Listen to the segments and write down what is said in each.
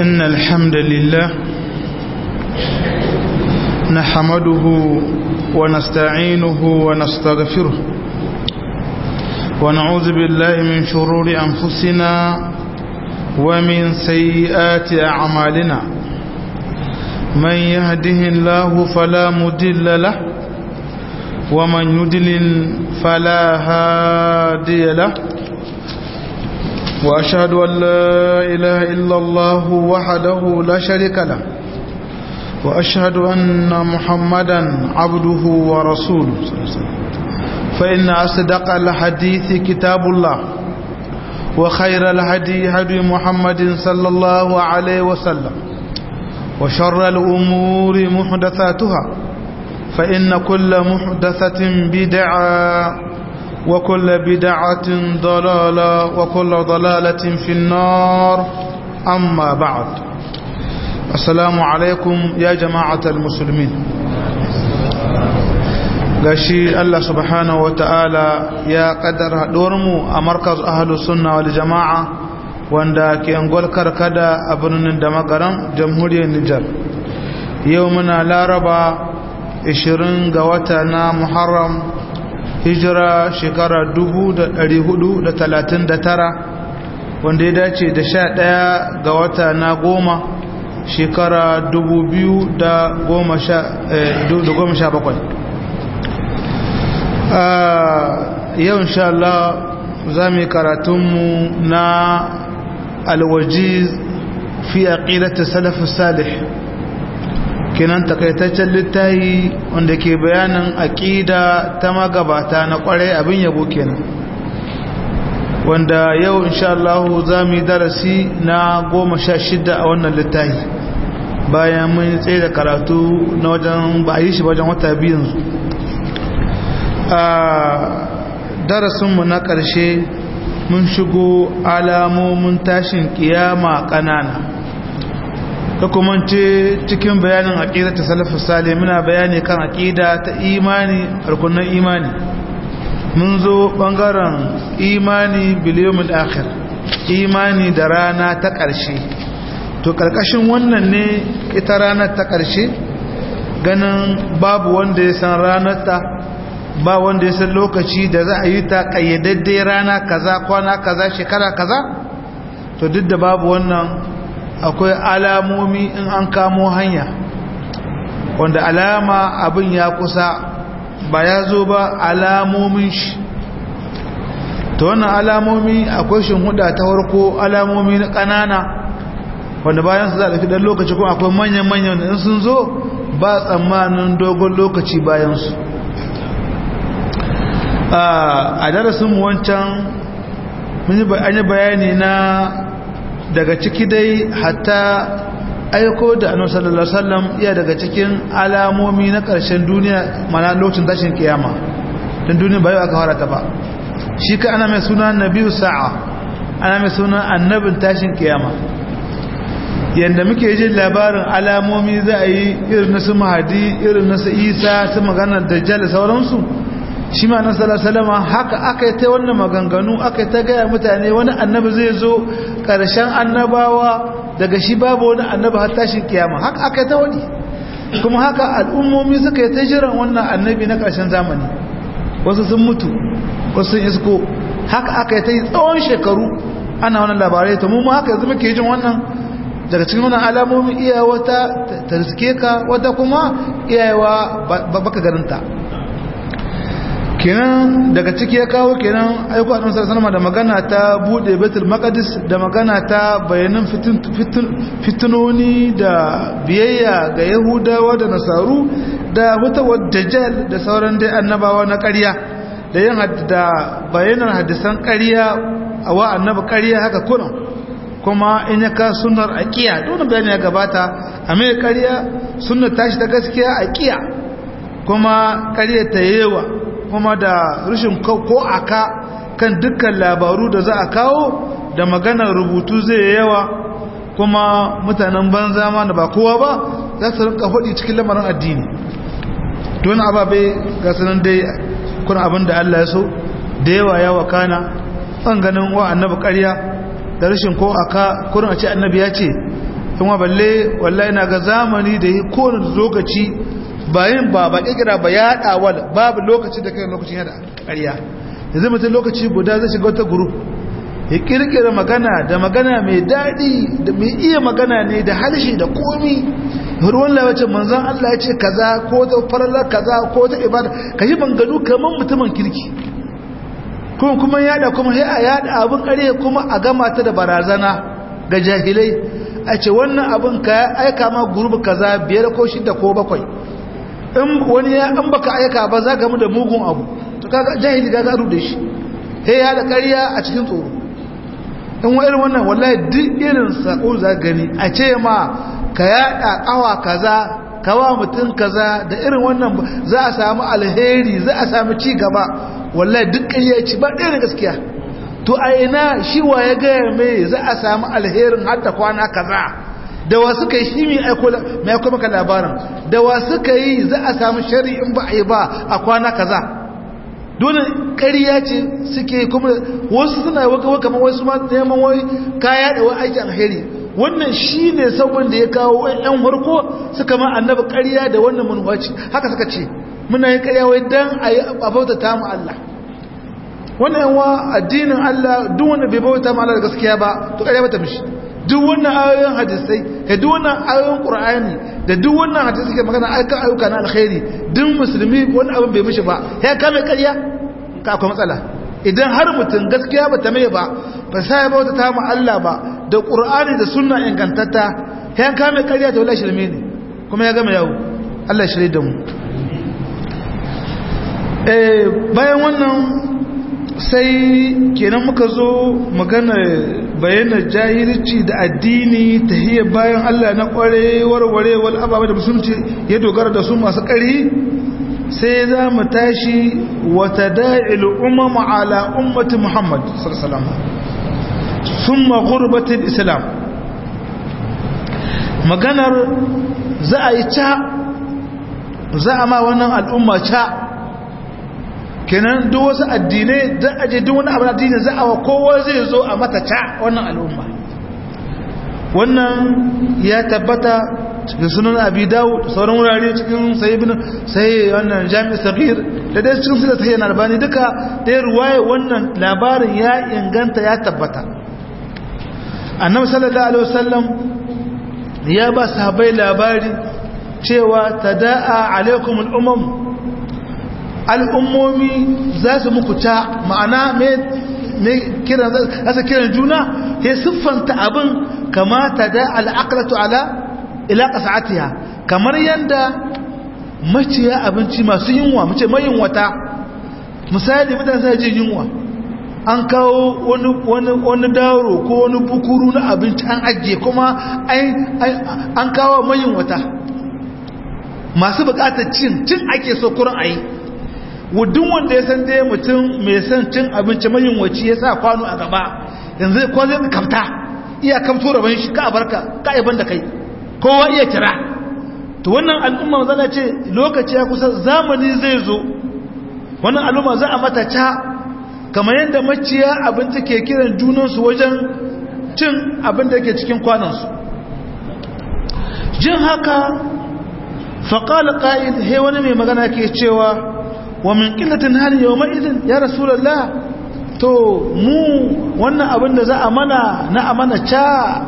إن الحمد لله نحمده ونستعينه ونستغفره ونعوذ بالله من شرور أنفسنا ومن سيئات أعمالنا من يهده الله فلا مدل له ومن يدلل فلا هادي له وأشهد أن لا إله إلا الله وحده لا شريك له وأشهد أن محمدا عبده ورسوله فإن أصدق الحديث كتاب الله وخير الهدي هدي محمد صلى الله عليه وسلم وشر الأمور محدثاتها فإن كل محدثة بدعة وكل بدعة ضلالة وكل ضلالة في النار أما بعد السلام عليكم يا جماعة المسلمين gashi Allah subhanahu wata'ala ya kaddara mu a markaz ahlus sunna wal jama'a wanda ke angol karkada a birnin da magaran jamhuriyar Nijar yau muna laraba 20 ga wata na Muharram hijira shekara 439 wanda ya dace da 11 ga wata na goma shekara 2017 yau insha Allah za mu yi karatunmu na alwajiz fi aqidati salafus salih kenan takaitaccen littafi wanda ke bayanin aqida ta magabata na kwarai abin yabo kenan wanda yau insha Allah za mu yi darasi na goma sha shida a wannan littafi bayan mun tsaye da karatu na wajen ba a yi shi wajen wata biyu yanzu a darasinmu na ƙarshe mun shigo alamomin tashin kiyama ƙanana ka kuma ce cikin bayanin aƙida ta salafu sale muna bayani kan aƙida ta imani harkunan imani mun zo ɓangaren imani biliyomin akhir imani da rana ta ƙarshe to ƙarƙashin wannan ne ita ranar ta ƙarshe ganin babu wanda ya san ranar ta ba wanda ya san lokaci da za a yi ta ƙayyadadde rana kaza kwana kaza shekara kaza to duk da babu wannan akwai alamomi in an kamo hanya wanda alama abin ya kusa ba ya zo ba alamomin shi ta wannan alamomi akwai huda ta warko alamomi na ƙanana wanda bayan su za a ɗan lokaci kuma akwai manyan-manyan in sun zo ba tsammanin dogon lokaci bayansu a darasin wancan an yi bayani na daga ciki dai hatta aiko da annabi sallallahu alaihi wasallam iya daga cikin alamomi na ƙarshen duniya mana lokacin tashin kiyama don duniya bai aka fara ta ba shi ka ana mai suna nabiyu sa'a ana mai suna annabin tashin kiyama yanda muke jin labarin alamomi za a yi irin na su mahadi irin na su isa su maganar dajjal sauransu shi ma na salasalama haka aka yi ta wannan maganganu aka yi ta gaya mutane wani annabi zai zo ƙarshen annabawa daga shi babu wani annabi har tashin kiyama haka aka yi ta wani kuma haka al'ummomi suka yi ta jiran wannan annabi na ƙarshen zamani wasu sun mutu wasu sun isko haka aka yi ta yi tsawon shekaru ana wannan labarai ta mu haka yanzu muke jin wannan daga cikin wannan alamomin iyawa ta ta riske ka wata kuma iyawa baka garinta kenan daga ciki ya kawo kenan aiko annabi sallallahu alaihi da magana ta bude Baitul Maqdis da magana ta bayanan fitinoni da biyayya ga Yahudawa da Nasaru da wata dajjal da sauran dai annabawa na ƙarya da yin da bayanan hadisan ƙarya a wa annabi ƙarya haka kullum kuma in ya ka sunnar aqiya dole bayani ya gabata a mai ƙarya sunnar tashi ta gaskiya aqiya kuma ƙarya ta yewa kuma da rashin ko aka kan dukkan labaru da za a kawo da maganar rubutu zai yawa kuma mutanen banza ma da ba kowa ba za su rinka faɗi cikin lamarin addini don ababe ga sanan dai kuna abin da Allah ya so da yawa ya wakana an ganin wa annabi ƙarya da rashin ko aka kurin a ce annabi ya ce kuma balle wallahi ina ga zamani da yi kowane lokaci bayan ba ba kira ba ya haɗawa babu lokaci da kai lokacin yada ƙarya yanzu mutum lokaci guda zai shiga wata guru ya kirkira magana da magana mai daɗi da mai iya magana ne da harshe da komi ruwan lawacin manzan Allah ya ce kaza ko ta farallar kaza ko ta ibada ka yi banganu kamar mutumin kirki kuma kuma yada kuma sai a yada abin ƙarya kuma a gama ta da barazana ga jahilai a ce wannan abin ka aika ma gurbi kaza biyar ko shida ko bakwai in wani ya an baka aika ba za ka mu da mugun abu to kaga jahili ga garu da shi he ya da ƙarya a cikin tsoro in wa irin wannan wallahi duk irin sako za gani a ce ma ka yada kawa kaza kawa mutum kaza da irin wannan za a samu alheri za a samu ci gaba wallahi duk ƙarya ci ba ɗaya gaskiya to a ina shi wa ya gaya mai za a samu alherin har da kwana kaza da wa suka yi shi mai aiko maka labarin da wa suka yi za a samu shari'in ba a yi ba a kwana kaza dole ƙariya ce suke kuma wasu suna waka waka ma wasu ma neman wai kaya da wani aikin alheri wannan shi ne sabon da ya kawo yan harko suka ma annaba ƙariya da wannan manuwaci haka suka ce muna yin ƙariya wai don a yi abauta ta mu Allah wannan yanwa addinin Allah duk wanda bai bauta ma Allah da gaskiya ba to ƙariya bata mishi duk wannan ayoyin hadisai da duk wannan ayoyin qur'ani da duk wannan hadisi ke magana aika ayyuka na alkhairi duk musulmi wani abin bai mishi ba ya kame ƙarya ka akwai matsala idan har mutum gaskiya ba ta mai ba ba sai bauta ta mu Allah ba da qur'ani da sunna ingantatta ya kame ƙarya ta wallahi shirme ne kuma ya gama yawo Allah shirye da mu eh bayan wannan sai kenan muka zo magana bayanar jahilci da addini ta hiyar bayan Allah na kware warwarewar ababa da musulunci ya dogara da su masu ƙari sai za mu tashi wata da'il umar ala ummati muhammad sallallahu sun magurbatin islam maganar za a yi ca za a ma wannan al'umma ca kenan duk wasu addinai da aje duk wani abu addini za a kowa zai zo a mata ca wannan al'umma wannan ya tabbata cikin sunan abi dawud sauran wurare cikin sai ibn sai wannan jami'i sagir da dai cikin sura sai albani duka dai ruwaye wannan labarin ya inganta ya tabbata annabi sallallahu alaihi wasallam ya ba sahabbai labari cewa tada'a alaikum al'umam al'ummomi za su muku ta ma'ana mai kiran juna ya siffanta abin kamata da al'akalatu ala ila ƙasa'atiya kamar yadda maciya abinci masu yunwa mace mai yunwata misali mutane sai jin yunwa an kawo wani daro ko wani bukuru na abinci an ajiye kuma an kawo mai yunwata masu bukatar cin cin ake so kurin a yi wudin wanda ya san dai mutum mai san cin abinci mayunwaci ya sa kwano a gaba yanzu ko zai kamta iya kamto rabon shi ka barka ka iban da kai kowa iya kira to wannan al'umma zana ce lokaci ya kusa zamani zai zo wannan al'umma za a mata ca kamar yadda maciya abinci ke kiran junansu wajen cin abin da ke cikin kwanansu jin haka faƙalar ƙa'id he wani mai magana ke cewa wa min ƙillatin hali yau ma'izin ya rasulallah to mu wannan abin da za a mana na a mana ca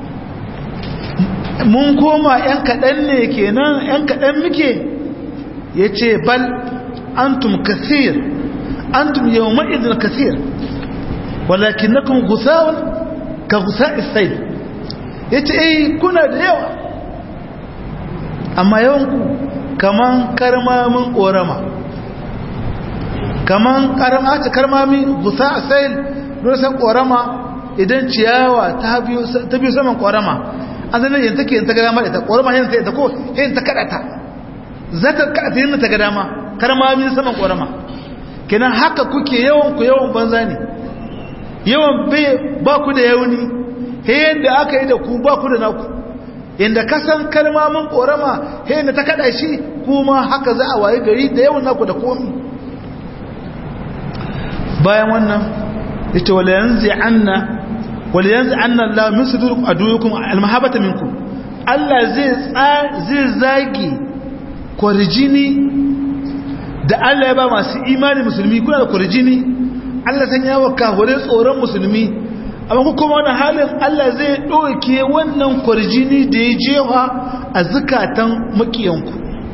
mun koma ‘yan kaɗan ne kenan ‘yan kaɗan muke ya ce bal antum kasir antum yau ma'izin kasir walakin na kuma gusawar ka gusa isai ya ce eh kuna da yawa amma yawanku kaman karmamin ƙorama kaman karmami gusa a sayil rusan ƙorama idan ciyawa ta biyu saman ƙorama an zanen yin take yin ta gada ma ita ƙorama yin ta ko yin ta kaɗata za ta kaɗata yin ta gada ma karmami saman ƙorama kenan haka kuke yawan ku yawan banza ne yawan ba ku da yauni yadda aka yi da ku ba ku da naku inda kasan kalmamin korama yadda ta kada shi kuma haka za a waye gari da yawan naku da komi bayan wannan ita wala yanzu anna wal yanzu anna Allah min sudurikum adukum almahabata minkum Allah zai zai zagi kwarjini da Allah ya ba masu imani musulmi kuna da kwarjini Allah san yawa kahure tsoron musulmi amma ku kuma wani halin Allah zai ɗauke wannan kwarjini da ya jewa a zukatan makiyanku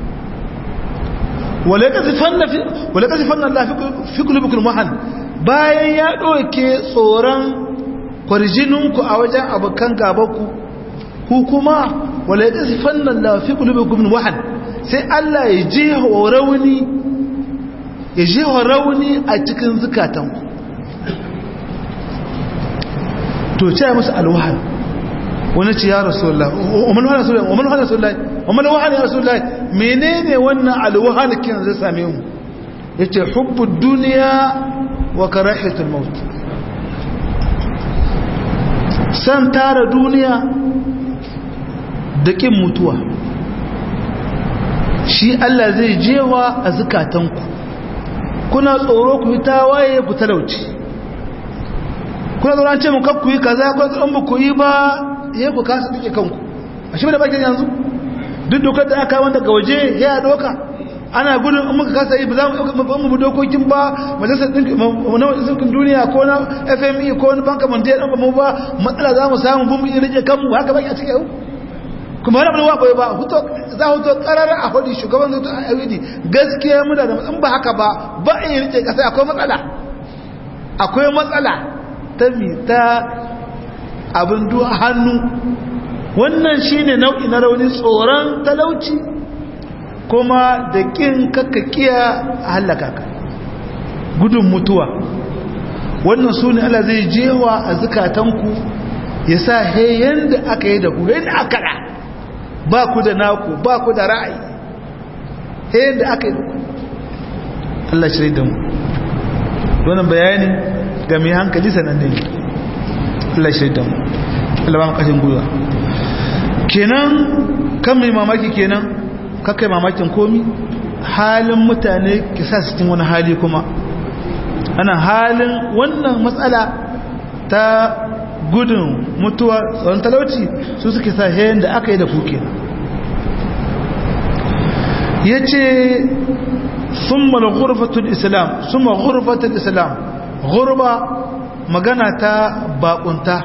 wale ka zifan Allah fi kulubukul mahan bayan ya ɗauke tsoron kwarjininku a wajen abokan gabaku ku kuma wale ka zifan Allah fi kulubukul mahan sai Allah ya jewa rauni ya jewa rauni a cikin zukatanku to ce musu alwahal wani ce ya rasulullah umar wahal rasulullah umar wahal rasulullah umar wahal ya rasulullah menene wannan alwahal kin zai same mu yace hubbud dunya wa karahiyatul maut san tara duniya da kin mutuwa shi Allah zai jewa a zukatanku kuna tsoro ku yi tawaye ku talauci kuna zaura ce mu kakku yi kaza kuna tsoron ba ku yi ba ya ku kasa duke kanku a shi da bakin yanzu duk dokar da aka wanda ga waje ya doka ana gudun in muka kasa yi ba za mu mu dokokin ba majalisar ɗinkin duniya ko na fme ko na banka mandiyar ɗan ba mu ba matsala za mu samu bumbu in rike kanmu haka baki a cikin yau kuma wani abuwa bai ba za huto karar a hudu shugaban zuto a yawidi gaskiya muna da in ba haka ba ba in rike kasa akwai matsala akwai matsala ta mita abin duwa hannu wannan shine nau'i na rauni tsoron talauci kuma da kin kakkakiya a hallaka ka gudun mutuwa wannan su ne Allah zai jewa a zukatanku ya sa heyen da aka yi da ku yadda aka da ba ku da naku ba ku da ra'ayi heyen da aka yi da ku Allah shirai da mu wannan bayani ga mai hankali sananne ne Allah shirai da mu Allah ba mu kashin gwiwa kenan kan mai mamaki kenan kakai mamakin komi halin mutane ki sa su cikin wani hali kuma ana halin wannan matsala ta gudun mutuwa tsoron talauci su suke sa hayan da aka yi da kuke ya ce sun mala gurfatun islam sun ma gurfatun islam gurba magana ta bakunta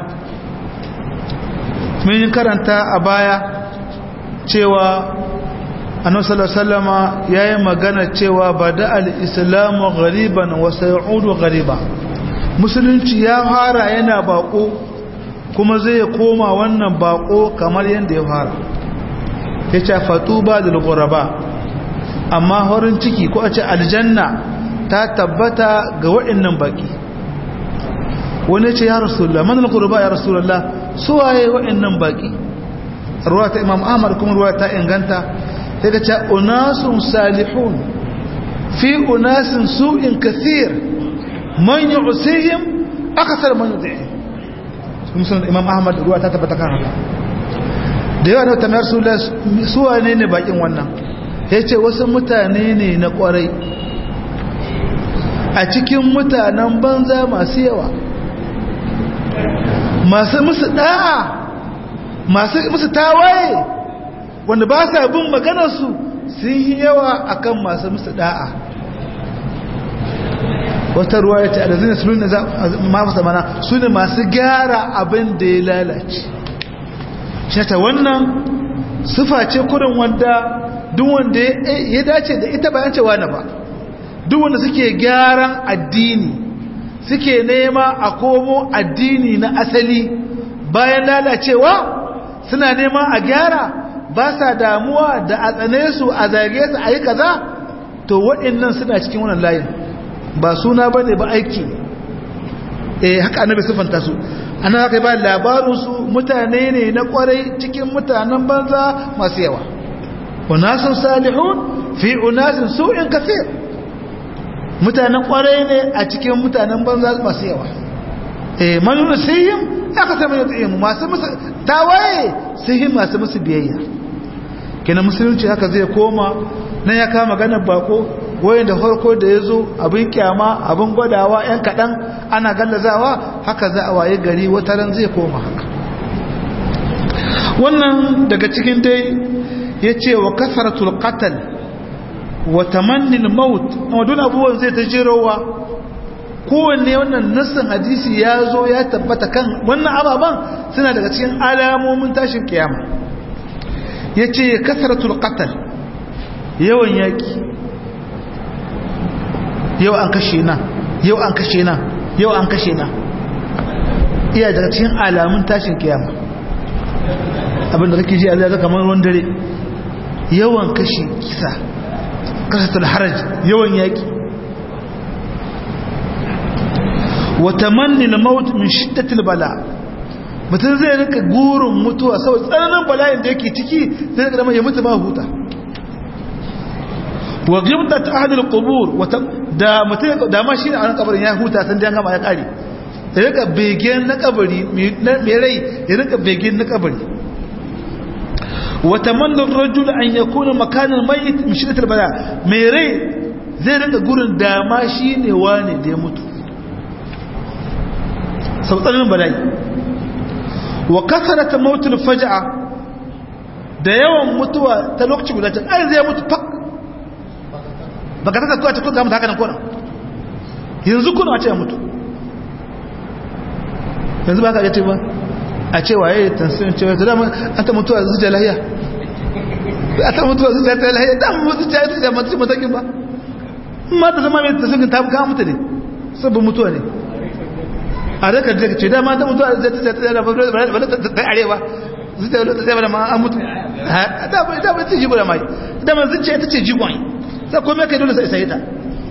mun yi karanta a baya cewa annabi sallallahu alaihi wasallama yayi magana cewa bada al-islamu ghariban wa sayudu ghariba musulunci ya fara yana bako kuma zai koma wannan bako kamar yanda ya fara yace fatuba lil ghuraba amma horin ciki ko a ce aljanna ta tabbata ga waɗannan baki wani ce ya rasulullah man al-ghuraba ya rasulullah suwaye waɗannan baki ruwa ta imam ahmad kuma ruwa ta inganta daga ce unasun salihun fi unasin su'in kathir man yi usihim akasar man yi musulun imam ahmad ruwa ta tabbata kan haka da yawa da tamar suwa ne ne bakin wannan ya ce wasu mutane ne na kwarai a cikin mutanen banza masu yawa masu musu da'a masu musu tawaye wanda ba sa bin maganarsu sun yi yawa akan masu musu da'a wata ruwa ya ce alazina su nuna mafasa mana su ne masu gyara abin da ya lalace shata wannan sufa ce kurin wanda duk wanda ya dace da ita bayan cewa na ba duk wanda suke gyaran addini suke nema a komo addini na asali bayan lalacewa suna nema a gyara ba sa damuwa da a tsane su a zage su a yi kaza to waɗannan suna cikin wannan layin ba suna ba ne ba aiki eh haka annabi siffanta su ana haka ba labarinsu mutane ne na kwarai cikin mutanen banza masu yawa unasun salihun fi unasin su'in kafir mutanen kwarai ne a cikin mutanen banza masu yawa eh manuna sihim aka sami yatsuyin masu musu tawaye sihim masu musu biyayya kenan musulunci haka zai koma na ya kama ganar bako wayan da farko da ya zo abin kyama abin gwadawa yan kaɗan ana gallazawa haka za a waye gari wata ran zai koma haka wannan daga cikin dai ya ce wa kasaratul qatal wa tamannin maut wadun abubuwan zai ta jirowa kowanne wannan nassin hadisi ya zo ya tabbata kan wannan ababen suna daga cikin alamomin tashin kiyama ya ce kasaratul qatal yawan yaki yau an kashe na yau an kashe na yau an kashe na iya daga cikin alamun tashin kiyama abinda kake ji Allah zaka kamar ruwan dare yawan kashe kisa kasatul haraj yawan yaki wa tamanni al-maut min shiddati al-bala mutum zai rika gurin mutuwa sau tsananin bala'in da yake ciki zai rika zama ya mutu ba huta wa ghibtat ahad al-qubur da mutum da ma shi a nan kabarin ya huta san da ya gama ya kare ya rika begen na kabari mai rai ya rika begen na kabari وتمنى الرجل أن يكون مكان الميت من شدة البلاء ميري zai rinka gurin dama shi ne wane da ya mutu sautanin bala'i wa kasarata mautul faja'a da yawan mutuwa ta lokaci guda can ai zai mutu fak baka ta kuwa ta kuka mutu haka nan kona yanzu kuna a ce ya mutu yanzu ba ka ce ba a ce waye tansirin cewa ta dama an ta mutuwa zuciya lahiya a ta mutuwa zuciya ta lahiya da mu zuciya ta da mutu matakin ba ma ta zama mai tansirin ta buka mutu ne sabbin mutuwa ne a daga da ce dama ta mutuwa zuciya ta da ba ta arewa zuciya ta zama da ma an mutu da ba ta ce jigo da mai da ma zuciya ta ce jigon sai kome kai dole sai sai ta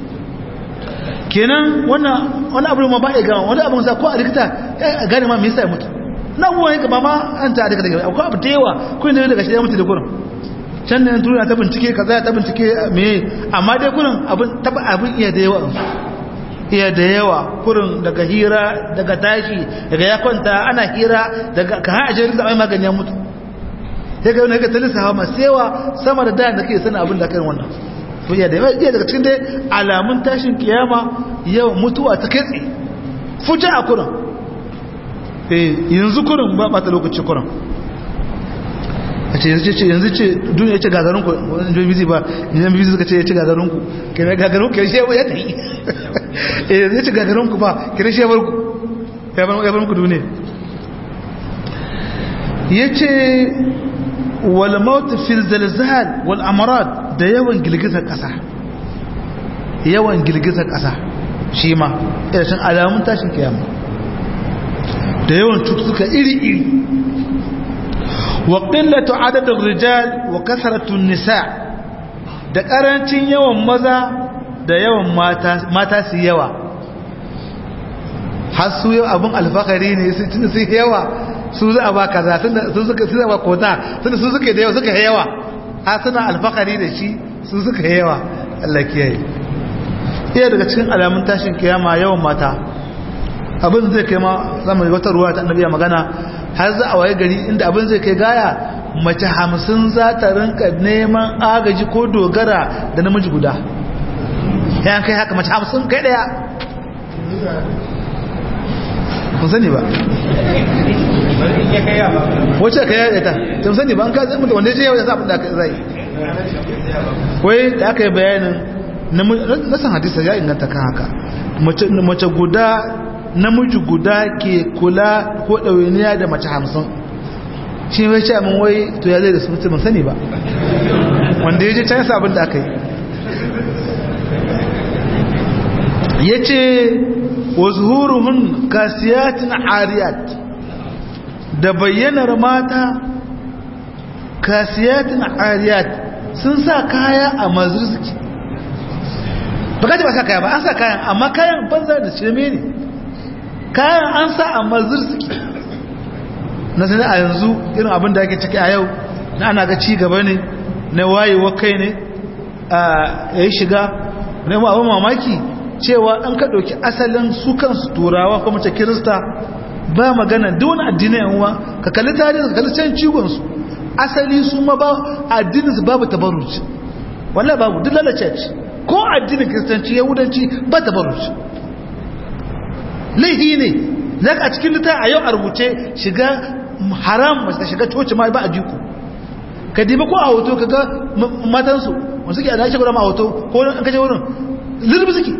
kenan wannan wani abu ma ba ya gama wani abu sa ko a likita ya gane ma me yasa ya mutu na abubuwan yanka ba ma an ta daga daga akwai abu da yawa kun da daga shi ya mutu da gurin can da tuna ta bincike kaza ta bincike me amma dai gurin abin taba abin iya da yawa iya da yawa kurin daga hira daga tashi daga ya kwanta ana hira daga ka ha ajiyar da mai magani ya mutu sai ga wani ga talisa hawa masu yawa sama da da kake sanin abin da kai wannan to iya da yawa iya daga cikin dai alamun tashin kiyama yau mutuwa ta kai fuja a kurin yanzu kurin ba bata lokaci kurin a ce yanzu ce yanzu ce duniya ce gagarunku wani jami'in bizi ba yanzu bizi suka ce ya ce gagarunku kira gagarunku ya shewa ya tafi yanzu ya ce gagarunku ba kira shewarku ya bar muku duniya ya ce wal mautu fil zalzal wal amarat da yawan girgizar kasa yawan girgizar kasa shi ma irin alamun tashin kiyama da yawan cututtuka iri-iri wa ƙillatu adadin rijal wa kasaratun nisa da ƙarancin yawan maza da yawan mata su yawa har su yau abin alfakari ne su tuni su yawa su za a ba kaza su suka su ba kota tuni su suka da yawa suka yawa a suna alfakari da shi su suka yawa Allah kiyaye iya daga cikin alamun tashin kiyama yawan mata abin zai kai ma zama wata ruwa ta annabiya magana har za a waye gari inda abin zai kai gaya mace hamsin za ta rinka neman agaji ko dogara da namiji guda ya kai haka mace hamsin kai daya kun sani ba wacce ka yaya ta tun sani ba an ka zai mutu wanda ya ce yau ya zaɓin da aka zai wai da aka yi bayanin na san hadisa ya inganta kan haka mace guda namiji guda ke kula ko ɗawainiya da mace hamsin shi wai ce amin wai to ya zai da su mutum sani ba wanda ya je can yasa abin da aka yi ya ce wa zuhuruhun kasiyatin ariyat da bayyanar mata kasiyatin ariyat sun sa kaya a mazurzuki ba kaji ba sa kaya ba an sa kayan amma kayan banza da shirme ne kayan an sa a mazurzuki na sani a yanzu irin abin da ake ciki a yau na ana ga ci gaba ne na wayewa kai ne a yi shiga na yi abin mamaki cewa an ka ɗauki asalin su kansu turawa kuma ta kirista ba magana duk wani addini yanwa ka kalli tarihi ka kalli can cigonsu asali su ma ba addinin su babu tabarruci wallah babu duk lalace ko addinin kiristanci yahudanci ba ta baro shi laihi ne za a cikin lita a yau a rubuce shiga haram masu shiga coci ma ba a jiku ka diba ko a hoto ka ga matansu wanda suke a dace guda ma a hoto ko an kaje wurin zirbi suke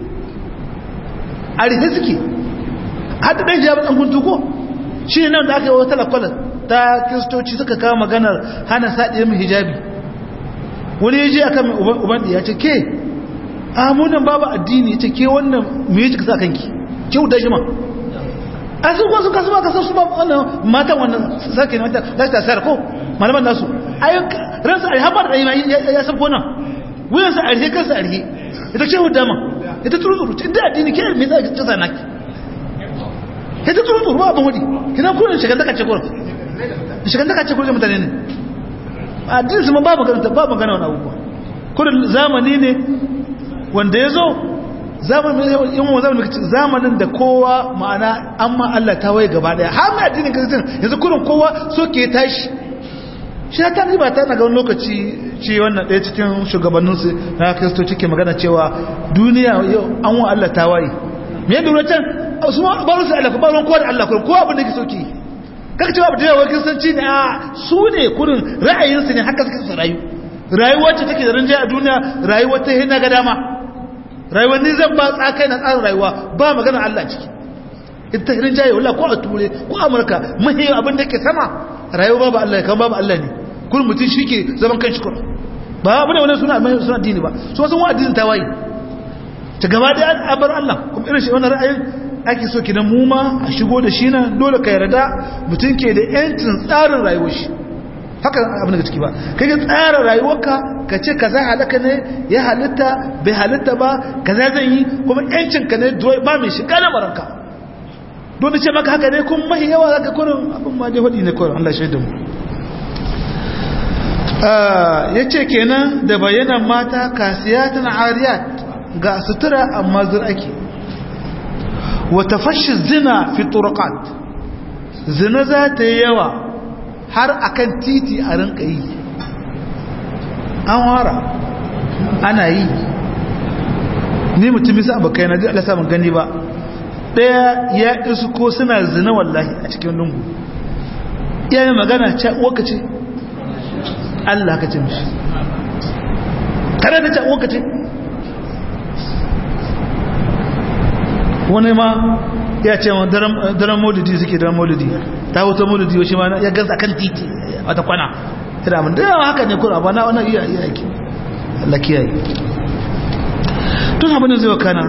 a rufe suke hada ɗan jami'an ɗan guntu ko shi ne nan da aka yi wata lakwalar ta kiristoci suka kawo maganar hana saɗe mai hijabi wani ya je a kan uban ya ce ke amunan babu addini ya ce ke wannan mai yi sa kanki ke wuta shi ma a sun kwasu kasu ba kasar su ba wannan matan wannan sarki ne wata za ta sayar ko malaman nasu ransu a haɓar da ya sabko nan wuyansa a rihe kansa a rihe ita ce hudu dama ita turu turu inda addini ke mai za ta sa naki ita turu turu ba abin wadi kina kurin shigar daga ce kurin shigar daga ce kurin mutane ne addini su ma ba magana ba magana wani abubuwa kurin zamani ne wanda ya zo zamanin da kowa ma'ana an ma Allah ta waye gaba daya har mai addinin kristin yanzu kurin kowa so ke tashi shi ta riba ta na ga wani lokaci ce wannan ɗaya cikin shugabanninsu na kristoci ke magana cewa duniya yau an wa Allah ta waye me yadda wurin can su ma ba su Allah ba ruwan kowa da Allah kurin kowa abin da ke soki kaka cewa da yawa kristanci ne a su ne kurin ra'ayinsu ne haka suke su rayu rayuwar ce take da rinjaye a duniya rayuwar ta hina ga dama rayuwar ni zan ba tsakai na tsarin rayuwa ba magana Allah ciki ita hirin jaye wallahi ko a ture ko a amurka mahi abin da ke sama rayuwa babu Allah kan babu Allah ne kullum mutum shi ke zaman kan shi kuma ba abu ne wani suna mai suna addini ba su wasu wani addinin tawaye ta gaba da an bar Allah kuma irin shi wannan ra'ayin ake so kidan mu ma a shigo da shi nan dole ka yarda mutum ke da yancin tsarin rayuwar shi haka abin da ciki ba kai ka tsara rayuwarka ka ce kaza halaka ne ya halitta bai halitta ba kaza zan yi kuma yancin ka ne ba mai shiga na baranka don ce maka haka ne kuma mahi yawa zaka kurin abin ma dai hudi ne kurin Allah shaidu mu ya ce kenan da bayanan mata kasiyatan ariyat ga sutura amma zur ake wata fashi zina fi turqat zina za ta yi yawa har akan titi a rinka yi an wara ana yi ni mutum bisa abokai na Allah samun gani ba daya ya isu ko suna zina wallahi a cikin lungu iyayen magana ce waka ce Allah ka ce mishi tare da ce waka ce wani ma ya ce ma daren maulidi suke daren maulidi ta wuta maulidi yau shi ma ya gansa kan titi wata kwana ina mun da yawa haka ne kura ba na wannan iya iya yake Allah kiyaye tun abin da zai wakana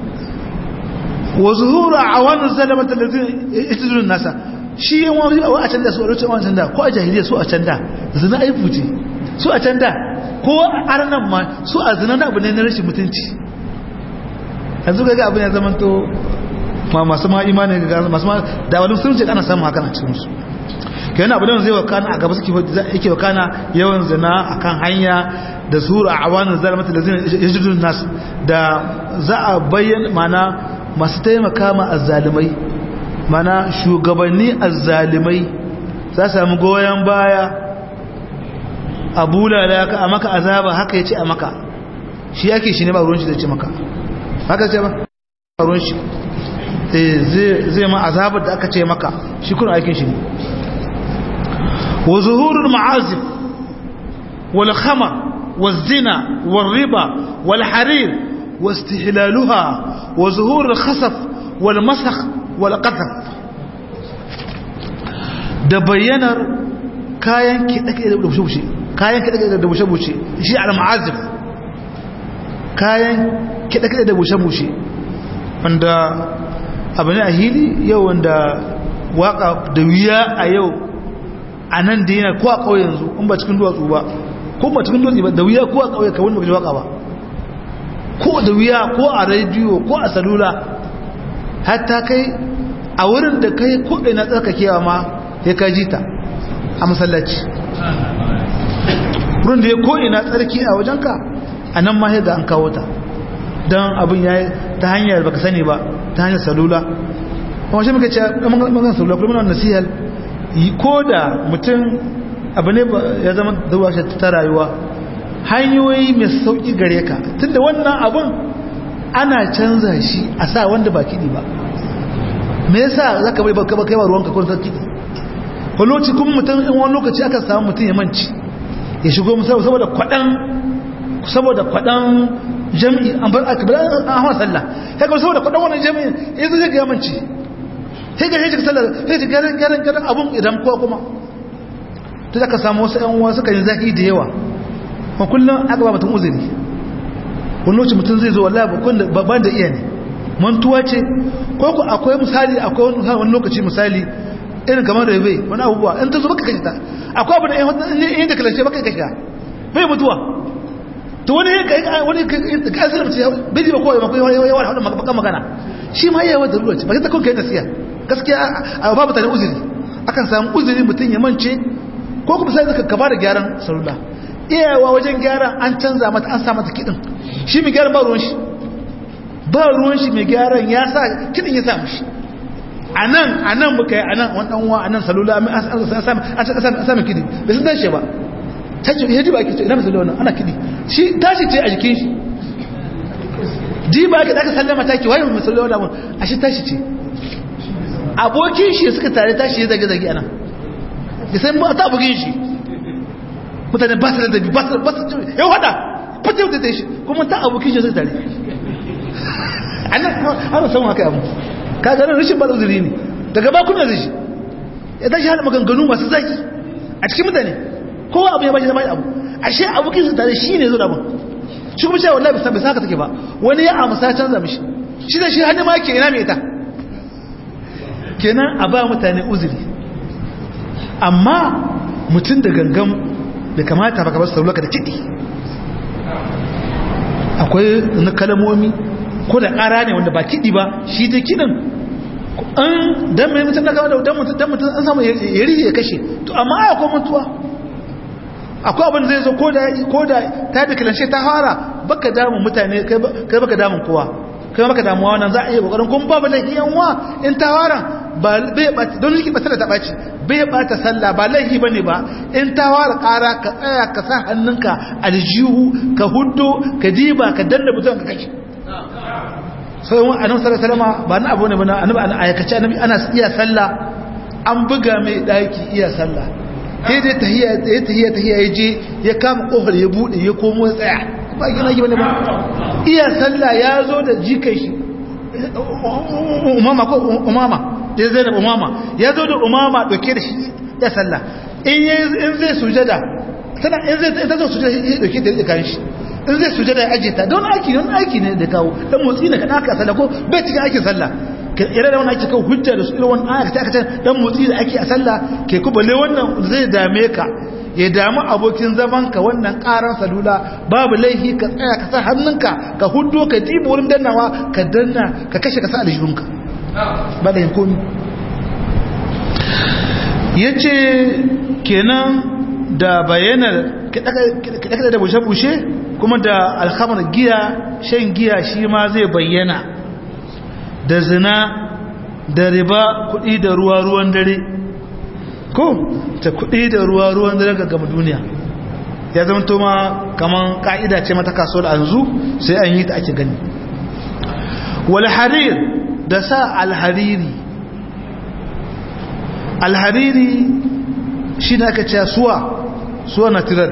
wa zuhuru awan zalamata ladin itidun nasa shi yan wani a can da su a rocin wancan da ko a jahiliya su a can da zina aifu ce su a can da ko a arnan ma su a zina na abu ne na rashin mutunci yanzu ga abin ya zama to ma masu ma imani ga masu ma da wani sun ce ana samun haka a cikin su kenan abu da zai wakana a gaba suke yake wakana yawan zina akan hanya da sura awanin zalimata da zina yajidun nas da za a bayyana mana masu taimaka ma azzalimai mana shugabanni azzalimai za su samu goyon baya a bulala ka a maka azaba haka ya ce a maka shi yake shi ne ba ruwan shi zai ce maka haka ce ba ruwan shi zai ma azabar da aka ce maka shi kuna aikin shi ne wa zuhurul ma'azif wal khamar wal zina wal riba wal harir wa istihlaluha wa zuhurul khasaf wal masakh wal qadhaf da bayyanar kayan kiɗaƙe da bushe-bushe kayan kiɗaƙe da bushe-bushe shi al ma'azif kayan kiɗaƙe da bushe-bushe wanda abu ne a hili yau wanda waka da wuya a yau a nan da yana ko a ƙauye yanzu in ba cikin duwatsu ba ko ba cikin duwatsu ba da wuya ko a ƙauye ka wanda ba ji waka ba ko da wuya ko a rediyo ko a salula hatta kai a wurin da kai ko ina tsarkakewa ma ya ka ji ta a masallaci wurin da ya ko ina tsarki a wajenka a nan ma ya ga an kawo ta don abin ya ta hanyar baka sani ba ta hanyar salula kuma shi muka ce magan salula kuma na nasihar ko da mutum abu ne ya zama zuwa shi ta rayuwa hanyoyi mai sauki gare ka tunda wannan abun ana canza shi a sa wanda ba kiɗi ba me yasa zaka bai baka kai ba ruwanka ko kiɗi ko lokaci kuma mutum in wani lokaci aka samu mutum ya manci ya shigo musamman saboda kwaɗan saboda kwaɗan jami'i an bar aka bar an hawa sallah ya ga saboda kwaɗan wannan jami'i yanzu zai ga manci sai ga hejji sallah sai ga garin garin garin abun idan ko kuma to zaka samu wasu ƴan uwa suka yi zaki da yawa ko kullum aka ba mutum uzuri wani lokaci mutum zai zo wallahi babban da iya ne mantuwa ce ko ku akwai misali akwai wani lokaci misali irin kamar da bai wani abubuwa in ta zo baka kashe ta akwai abu da yin da kalashe baka kashe bai mutuwa to wani wani ka asira mace bai ji ba kowai makwai yawan haɗin makamakon magana shi ma yawa da ruwa ce ba ta kun kai nasiya gaskiya a babu tare uzuri akan samu uzuri mutum ya mance ko kuma sai zaka kaba da gyaran salula iyawa wajen gyara an canza mata an sa mata kiɗin shi mai gyaran ba ruwan shi ba ruwan shi mai gyaran ya sa kiɗin ya sa mishi a nan a nan muka yi a nan wani ɗanwa a nan salula an sami kiɗi bai sun tashi ba tashi ya ji ba ake ce ina mai salula ana kiɗi shi tashi ce a jikin shi ji ba ake ɗaka sallama taki waye mai salula wani abun a shi tashi ce abokin shi suka tare tashi ya zage-zage ana ya sai ba ta abokin shi mutane ba su da dabi ba su da yau hada fitar da ta shi kuma ta abokin shi suka tare ana samun haka yamu ka ganin rashin ba uzuri ne daga bakuna da shi ya tashi hada maganganu masu zaki a cikin mutane kowa abu ya bashi zama abu ashe abokin su tare shi ne zo da abin shi kuma cewa wallahi bisa bisa haka take ba wani ya amsa canza mishi shi da shi hannu ma ke ina mai ita kenan a ba mutane uzuri amma mutum da gangan da kamata baka basu saulaka da kiɗi akwai na kalamomi ko da ƙara ne wanda ba kiɗi ba shi ta kiɗin an dan mai mutum na gaba da dan mutum dan mutum an samu ya rihe ya kashe to amma ai akwai mutuwa akwai abin zai zo ko da ko da ta da kilanshe ta fara baka damun mutane kai baka damun kowa kai baka damuwa wannan za a iya kokarin kun babu laifi yan wa in ta fara ba bai ba don liki ba ta baci bai bata sallah ba laifi bane ba in ta fara ƙara ka tsaya ka sa hannunka aljihu ka huddo ka diba ka danna mutum ka kashe sai wani annabi sallallahu alaihi wasallam ba na abu ne ba annabi an ayakace annabi ana iya sallah an buga mai daki iya sallah sai dai tahiyya ya tahiyya tahiyya ya je ya kama kofar ya bude ya komo ya tsaya ba gina gi bane ba iya sallah ya zo da jikai shi umama ko umama da zai da umama ya zo da umama dauke da shi ya sallah in in zai sujada tana in zai ta zo sujada ya dauke da kan shi in zai sujada ya ajiye ta don aiki don aiki ne da kawo dan motsi ne ka aka sallah ko bai cikin aikin sallah ke ire da wannan ake kawo hujja da su irin wannan aya ta kace dan motsi da ake a sallah ke ku balle wannan zai dame ka ya damu abokin zaman ka wannan karan salula babu laifi ka tsaya ka sa hannunka ka huddo ka dibo wurin dannawa ka danna ka kashe ka sa aljihunka ba da komi yace kenan da bayanar kiɗa da bushe-bushe kuma da alhamar giya shan giya shi ma zai bayyana da zina da riba kuɗi da ruwa ruwan dare ko ta kuɗi da ruwa ruwan dare ga gama duniya ya zama to ma kaman ka'ida ce mata kaso da anzu sai an yi ta ake gani wal harir da sa alhariri alhariri shi ne aka ce suwa suwa natural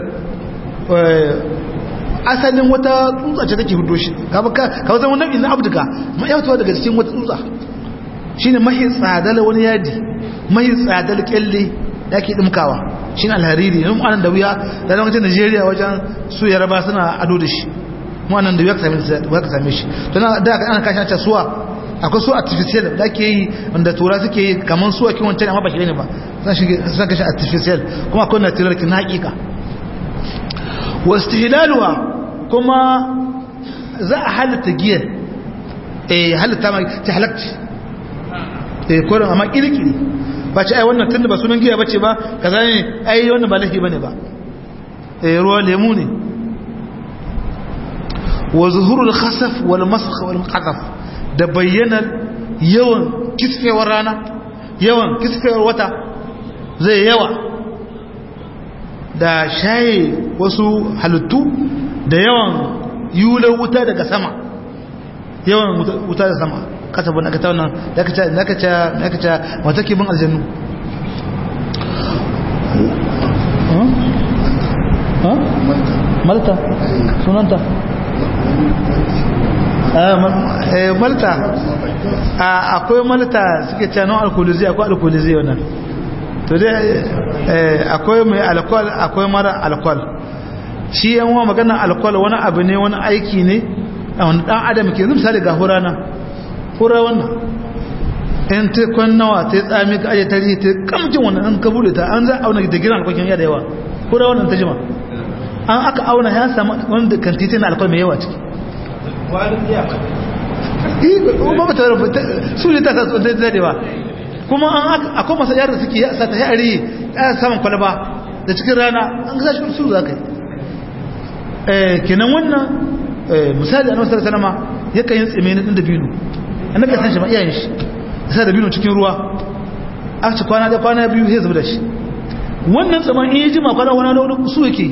asalin wata tsutsa ce take hudo shi ka zama nau'in na abduka ma'aikatawa daga cikin wata tsutsa shi ne mahi tsadala wani yadi mahi tsadala kyalle da ke dimkawa shi ne alhariri yin anan da wuya da zama wajen nigeria wajen su yaraba suna ado da shi mu anan da wuya ka same shi don da aka ana kashin ta suwa akwai su artificial da ake yi wanda tura suke yi kamar su a kiwon can amma ba shi ne ba sun kashe artificial kuma akwai natural kin hakika wasu hilaluwa kuma za a halitta giyar eh halitta ma ta halakci eh koren amma kirkiri ba ce ai wannan tunda ba sunan giya bace ba kaza ne ai wannan ba lahi bane ba eh ruwa lemu ne wa zuhurul khasaf wal masakh wal qadaf da bayyanar yawan kisfewar rana yawan kisfewar wata zai yawa da shaye wasu halittu da yawan yular wuta daga sama yawan wuta da sama kasa bu na ka tauna da ka ce da ka ce da ka ce wata ke bin aljannu malta sunanta malta akwai malta suke ce non alkoholizi akwai alkoholizi wannan to dai akwai mai alkohol akwai mara alkohol shi yan wa magana alkohol wani abu ne wani aiki ne a wani dan adam ke misali ga hura nan hura wannan in ta kwan nawa ta tsami ka aje tarihi ta kamjin wannan an ka bude ta an za a auna da giran alkokin ya da yawa hura wannan ta jima an aka auna ya samu wanda kan titin alkol mai yawa ciki ba ba ta rubuta su ne ta sa tsoron dadewa kuma an akwai masu yara suke ya sata yari ya saman kwalaba da cikin rana an gasa shi su za ka yi kenan wannan misali annabi sallallahu alaihi wasallam yakan yin tsime na dabino annabi ya san shi ma iyayen shi sai dabino cikin ruwa a ci kwana da kwana biyu sai zuba da shi wannan tsaman in yi jima kwana wani wani su yake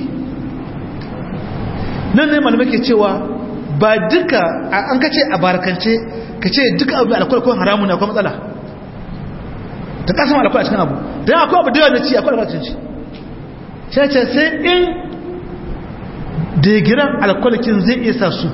nan ne malamai ke cewa ba duka an kace a barakance ka ce duka abu alkwai ko haramun akwai matsala ta kasan alkwai a cikin abu don akwai abu da yawa na ci akwai alkwai ci sai ce sai in digiran alkwalikin zai isa su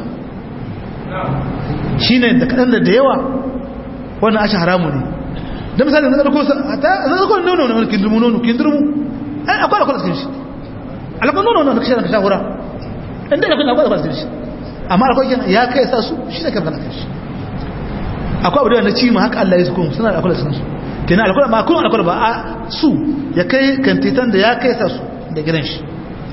shi ne da kaɗan da da yawa wannan ashe haramu ne da misali na ɗarko a ɗarko nono na kindurmu nono kindurmu akwai alkwalikin shi alkwai nono na kashe na kashe hura inda ya kuna gwada ba shi amma akwai ya kai sa su shi ne kan kan shi akwai abu da na ci ma haka Allah ya su kuma suna da akwai sun su kenan alkwai ba kuma alkwai ba a su ya kai kantitan da ya kai sa su da gidan shi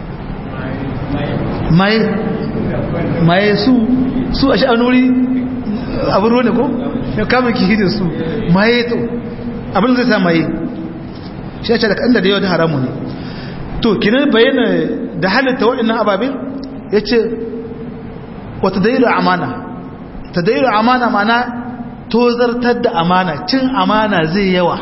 maye maye su su a sha'anuri abin ruwa ne ko ya kama ki hidin su maye to abin zai sa maye shi ya ce da kan da yawa da haramu ne to kenan bayyana da halitta waɗannan ababen ya ce wata dairu amana ta dairu amana mana tozartar da amana cin amana zai yawa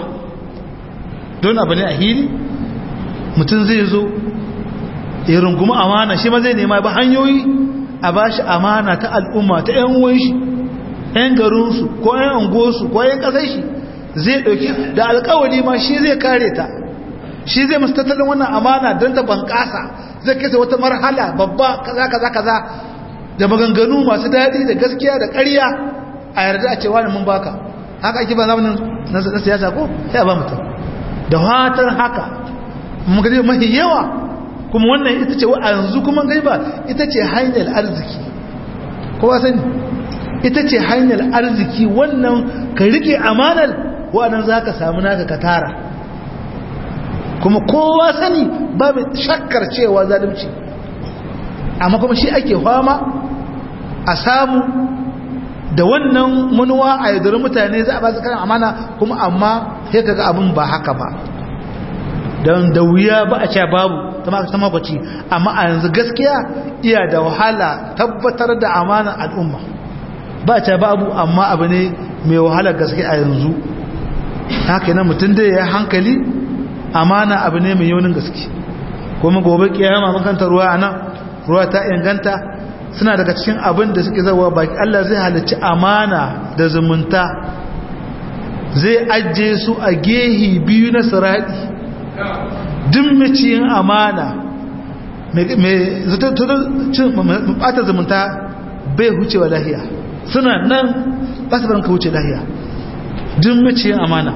don abu ne a hili mutum zai zo ya rungumi amana shi ma zai nema ba hanyoyi a ba shi amana ta al'umma ta ‘yan uwan shi ‘yan garinsu ko ‘yan angosu ko ‘yan ƙasar shi zai ɗauki da alkawari ma shi zai kare ta shi zai masu tattalin wannan amana don ta bunƙasa zai kasa wata marhala babba kaza kaza kaza da maganganu masu daɗi da gaskiya da ƙarya a yarda a cewa mun baka haka ake ba zamanin na siyasa ko sai a ba mutum da fatan haka mun ga mafi yawa kuma wannan ita ce a yanzu kuma gai ba ita ce hanyar arziki kowa sani ita ce hanyar arziki wannan ka rike amanar wa'annan za ka samu naka ka tara kuma kowa sani babu shakkar cewa zalunci amma kuma shi ake fama a samu da wannan manuwa a yadda mutane za a ba su kayan amana kuma amma sai kaga abin ba haka ba don da wuya ba a ce babu ta makwaci amma a yanzu gaskiya iya da wahala tabbatar da amana al'umma ba a ce babu amma abu ne mai wahala gaske a yanzu haka yana mutum da ya hankali amana abu ne mai yaunin gaske kuma gobe kiyama makanta ruwa a nan ruwa ta inganta suna daga cikin abin da suke zawa baki Allah zai halarci amana da zumunta zai ajiye su a gehi biyu na siradi duk maciyin amana mai bata zumunta bai hucewa lahiya suna nan ba su baranka wuce lahiya duk maciyin amana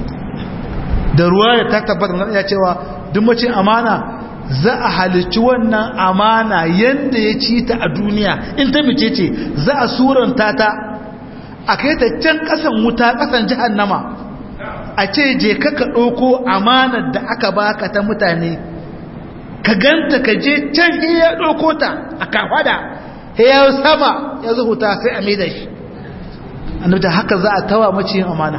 da ruwa ya ta tabbatar ya cewa duk maciyin amana za a halicci wannan amana yadda ya ci ta a duniya in ta mace ce za a suranta ta a kai ta can kasan wuta kasan jihannama a ce je ka ka ɗauko amanar da aka baka ta mutane ka ganta ka je can iya ɗauko ta a kafada ya sama ya zuhuta sai a mai da shi annabta haka za a tawa maciyin amana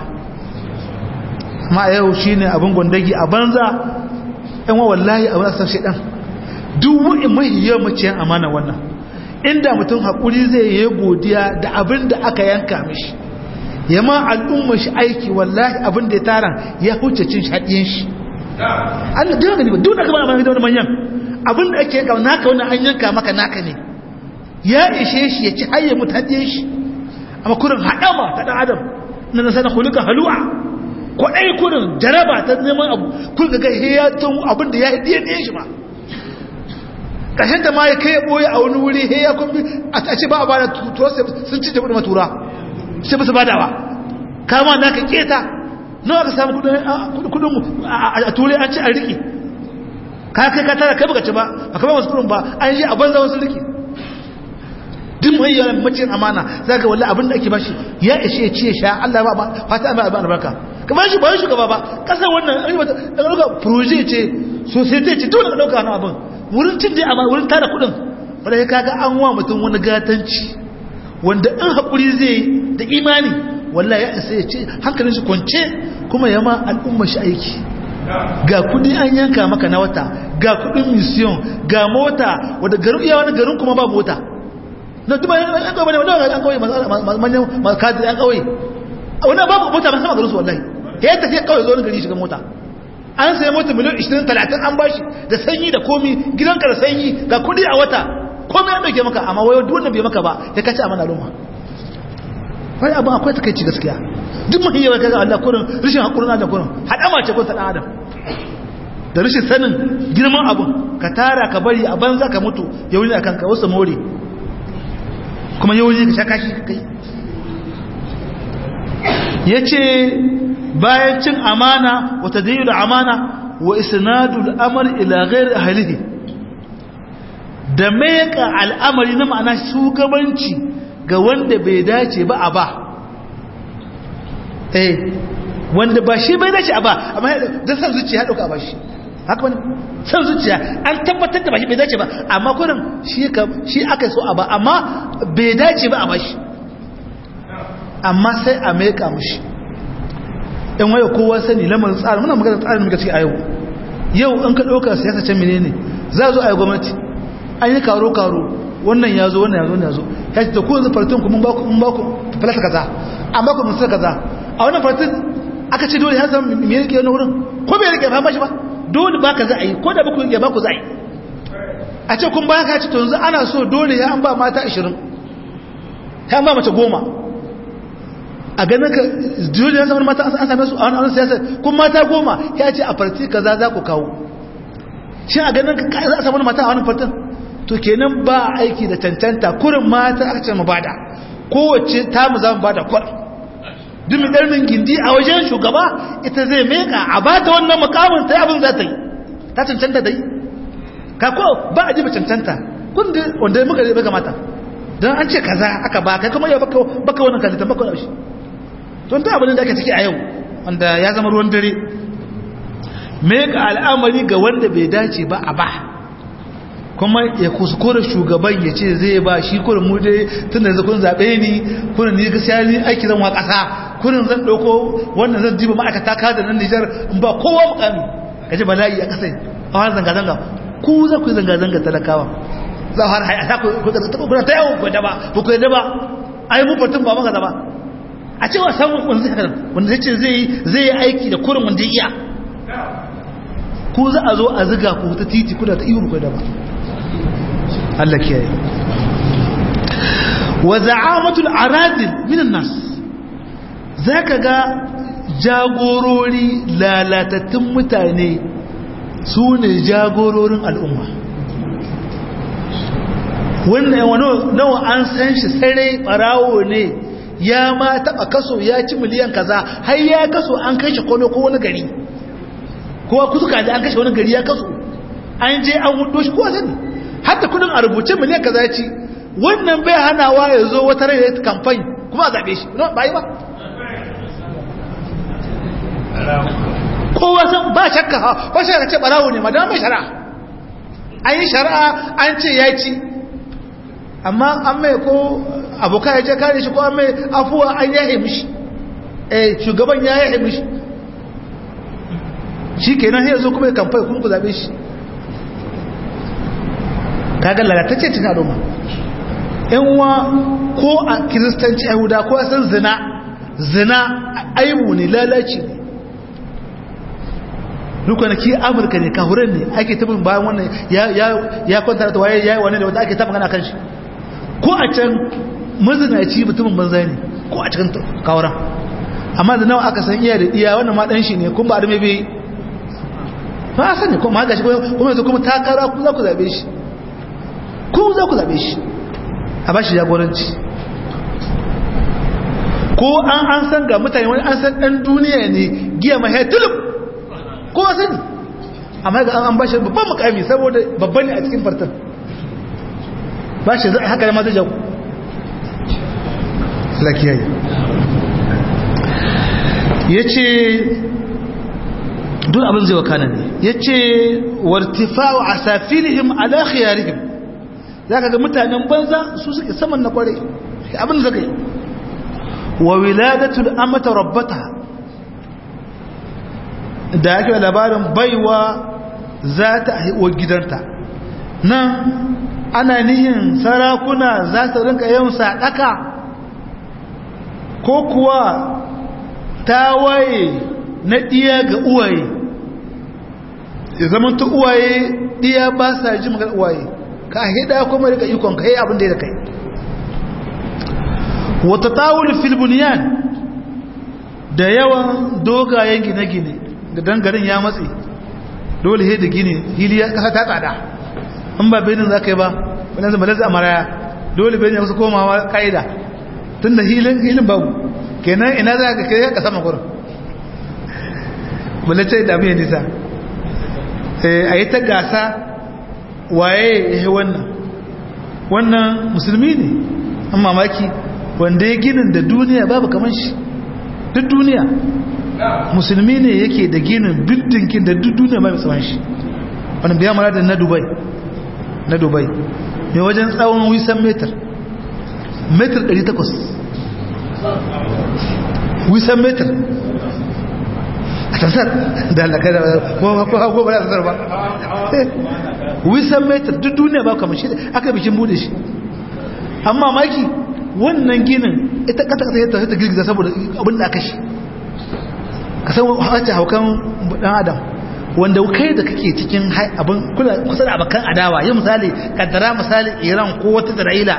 amma yau shine abin gwandagi a banza yan wa wallahi a wasan shaidan duk wani mai yawan maciyan amana wannan inda mutum haƙuri zai yi godiya da abin da aka yanka mishi ya ma al'umma shi aiki wallahi abin da ya tara ya huce cin shaɗiyin shi Allah duk gani ba duk da kamar amfani da wani manyan abin da ake ga naka wannan an yanka maka naka ne ya ishe shi ya ci hayya mutu hadiye shi amma kurin haɗama ta ɗan adam na nasana kulika halu'a ko ɗaya kurin jaraba ta neman abu kun ga gai ya tun abin da ya yi ɗaya ɗaya shi ba ƙarshen da ma ya kai ɓoye a wani wuri he ya kumbi a ce ba a ba da tuwa sun ci jabi da matura sai ba su ba da ba kama na ka keta nawa ka samu kudin a turai an ci a riƙe ka kai ka tara kai baka ci ba a kama wasu kudin ba an yi a banza wasu riƙe duk mai yawan macin amana za ka wallah abin da ake bashi ya ishe ce sha Allah ba fata an ba albarka kamar shi bayan shugaba ba kasar wannan an yi wata daga ɗauka proje ce society ce dole ka ɗauka wani abin wurin cin dai amma wurin tara kuɗin wadda ya kaga an wa mutum wani gatanci wanda in haƙuri zai da imani wallah ya isa ya ce hankalin shi kwance kuma ya ma al'umma shi aiki ga kuɗi an yanka maka na wata ga kuɗin mission ga mota wadda garin iya wani garin kuma ba mota na duma yan kawai bane wanda yan kawai manyan makadiri yan kawai wannan babu mota ba sama garin su wallahi ya tafi kawai zo gari shiga mota an sai mota miliyan 20 30 an bashi da sanyi da komi gidanka da sanyi ga kudi a wata komai an dauke maka amma wayo duk wannan bai maka ba ya kace amana al'umma wai abu akwai takeici gaskiya duk mun yawa kaga Allah kurin rishin hakurin Allah kurin hadama ce kun ta dan adam da rishin sanin girman abu ka tara ka bari a banza ka mutu ya wuri akan ka wasu more kuma yau ne ka sha kashi kai ya ce bayan cin amana wata dayu da amana wa isnadul amr ila ghairi ahlihi da meka al'amari na ma'ana shugabanci ga wanda bai dace ba a ba eh wanda ba shi bai dace a ba amma da san zuciya dauka ba shi haka wani san zuciya an tabbatar da ba shi bai dace ba amma kurin shi aka so a ba amma bai dace ba a ba shi amma sai a meka mushi in waye kowa sani lamarin tsarin muna magana tsarin muka ce a yau yau in ka ɗauka siyasa can menene za zo a yi gwamnati an yi karo-karo wannan ya zo wannan ya zo wannan ya zo ya ce da ku yanzu fartin ku mun ba ku falata kaza an ba ku misal kaza a wannan fartin aka ce dole ya zama me yake wani wurin ko bai rike fama shi ba dole ba ka za a yi ko da baku ya ba ku za a yi a ce kun ba ka ce to yanzu ana so dole ya an ba mata 20 ya an ba mace goma a ganin ka dole ya samu mata an same su a wani siyasa kun mata goma ya ce a farti kaza za ku kawo shi a ganin ka za a samu mata a wani fartin to kenan ba aiki da cancanta kurin mata aka ce mu bada kowace ta mu za mu bada kwar dumi ɗarnin gindi a wajen shugaba ita zai meka a ba ta wannan makamun ta abin za ta yi ta cancanta da yi ka ko ba a ji ba cancanta wanda muka zai mata don an ce kaza aka ba kai kuma ya baka wannan kalitan baka wani shi don ta abin da ake ciki a yau wanda ya zama ruwan dare meka al'amari ga wanda bai dace ba a ba kuma ya kuskure shugaban ya ce zai ba shi kurin mu dai tun da yanzu kun zaɓe ni kurin ni gaskiya ni aiki zan wa ƙasa kurin zan ɗauko wannan zan diba ma'aikata ka da nan Nijar in ba kowa mukami ka ji bala'i a ƙasa a wani zanga-zanga ku za ku yi zanga-zanga talakawa za har hai a ta kuna ta yawon kwada ba ba ku yadda ba a yi mufatun ba maka zaba a cewa samun wanda zai wanda zai ce zai yi aiki da kurin wanda ya iya ku za a zo a ziga ku ta titi kuna ta iyo kwada ba Allah kiyaye wa za'amatul aradil minan nas zaka ga jagorori lalatattun mutane su ne jagororin al'umma wannan wani nawa an san shi sarai barawo ne ya ma taba kaso ya ci miliyan kaza har ya kaso an kai shi kolo ko wani gari kowa kusuka da an kashe wani gari ya kaso an je an hudo shi kowa sani hatta kudin a rubuce miliyan kaza ci wannan bai hanawa ya zo wata rai da kamfani kuma a zaɓe shi ba yi ba kowa san ba shakka ha ba shakka ce barawo ne madama mai shari'a an yi shari'a an ce ya ci amma an mai ko abokan ya ce kare shi ko an mai afuwa an yahe mishi eh shugaban ya yahe mishi shi kenan sai ya zo kuma ya kamfai kuma ku zaɓe shi kaga lalatacce cikin al'umma yan uwa ko a kiristanci yahuda ko a san zina zina aibu ne lalaci ne rukunaki amurka ne kahuran ne ake tabin bayan wannan ya kwanta da waye ya yi wani da wata ake taɓa gana kan shi ko a can mazinaci mutumin banza ne ko a cikin kawaran amma da nawa aka san iya da iya wannan ma dan shi ne kun ba da mai bai ba a sani kuma haka shi kuma yanzu kuma takara ku za ku zabe shi ku za ku zabe shi a ba shi jagoranci ko an an san ga mutane wani an san dan duniya ne giya mai hetulub ko sani amma ga an ba shi babban mukami saboda babban ne a cikin fartan ba shi haka da ma zai jago lakiyayi ya ce duk abin zai wakana ne ya ce wartifa'u a safirihim ala khiyarihim za ka ga mutanen banza su suke saman na kware abin da zaka yi wa wiladatul amata rabbata da yake labarin baiwa za ta haihuwa gidanta nan ana nihin sarakuna za su rinka yin sadaka ko kuwa ta waye na ɗiya ga uwaye ya zama ta uwaye ɗiya ba sa ji magar uwaye ka hida kuma rika ikon ka yi abin da ya kai wata tawul filbuniyan da yawan dogayen gine-gine da dangarin ya matse dole he da gine hili ya kasa ta tsada in ba benin za ka yi ba wani zama lazza maraya dole benin ya kusa komawa ka'ida tun da hilin babu kenan ina za ka kai ka sama gurin bala ce da mai nisa a yi ta gasa waye ya yi wannan wannan musulmi ne an mamaki wanda ya ginin da duniya babu kamar shi duk duniya musulmi ne yake da ginin bildinkin da duk duniya babu kamar shi wani biya mara da na dubai na dubai mai wajen tsawon wisan metar metar 800 wisan metar a tasar da halaka da ko ba da tasar ba wisan metar duk duniya ba kamar shi aka bikin bude shi amma maki wannan ginin ita kata kata yadda ta girgiza saboda abin da aka shi ka san wacce haukan dan adam wanda kai da kake cikin abin kusa da abokan adawa yi misali kaddara misali iran ko wata isra'ila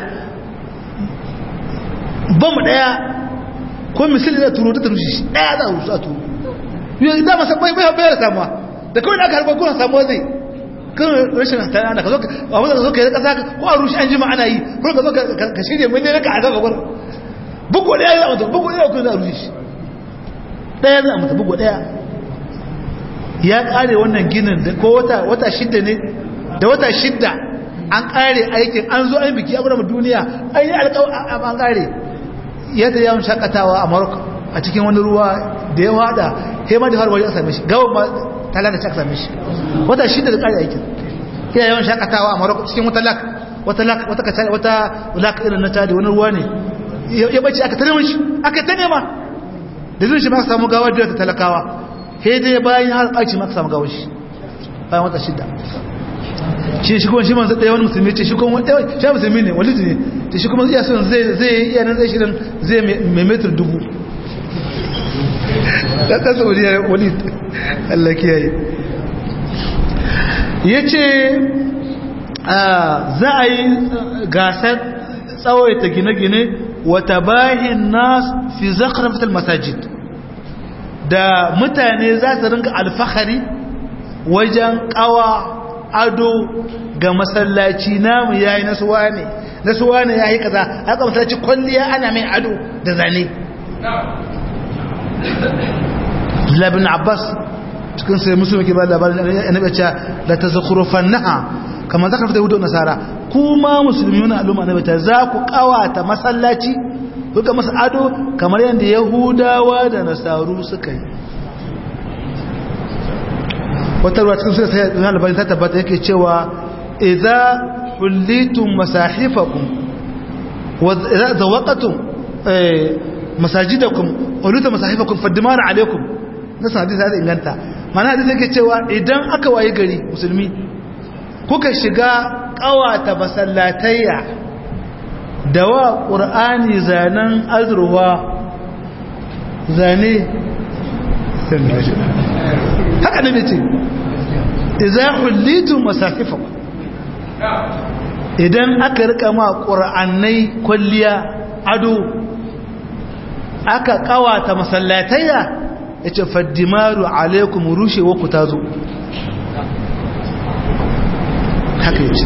bamu daya ko misali da turo ta rushe shi daya za a rusu a turo yau da masa bai bai bayar samuwa da kawai da aka harbar kuna samuwa zai kan rashin tana da ka zo abin da ka zo ka yi kasa ko a rushe an jima ana yi ko ka zo ka shirya mun ne ka a gaba gwar bugu daya za a mutu bugu daya kuma za a rushe shi daya za a mutu bugu daya ya kare wannan ginin da ko wata wata shidda ne da wata shidda an kare aikin an zo an biki abu duniya an yi alƙawar an kare yadda yawon shakatawa a Morocco a cikin wani ruwa da ya wada sai ma da har waje a same shi gawan ma talaka ta same shi wata shida da kare aikin ya yawan shakatawa a Morocco cikin wata lak wata lak wata kaca wata lak irin na tada wani ruwa ne ya bace aka tare shi aka ta nema da zai shi ma samu gawa da ta talakawa sai dai bayan har aiki ma samu gawa shi bayan wata shida shi shi kuma shi manzo ɗaya wani musulmi ce shi kuma ɗaya shi musulmi ne wani ne ce shi kuma iya son zai zai iya nan zai shirin zai mai metar dubu ɗan ɗan saudiya wani Allah kiyaye ya ce za a yi gasar tsawaita gine-gine wata bahin nas fi zakarafatar masajid da mutane za su rinka alfahari wajen kawa ado ga masallaci namu yayi nasuwa ne nasuwa ne yayi kaza haka masallaci kwalliya ana mai ado da zane Labin Abbas cikin sai musu yake ba labarin annabi cewa la tazkhurufannaha kamar zakar da yahudu nasara kuma musulmi na al'umma annabi ta za ku kawata masallaci kuka masa ado kamar yadda yahudawa da nasaru suka yi wata ruwa cikin suna sai zuwa labarin ta tabbata yake cewa idza hullitum masahifakum wa idza zawaqatum masajidakum ulita masahifakum faddimar alaikum nasan hadisi da inganta mana hadisi yake cewa idan aka waye gari musulmi kuka shiga kawata masallatayya da wa qur'ani zanen azruwa zane haka ne ce idza hullitum masahifakum idan aka rika ma qur'anai kulliya ado aka kawata masallatayya yace faddimaru alaikum rushewa ku tazo haka yace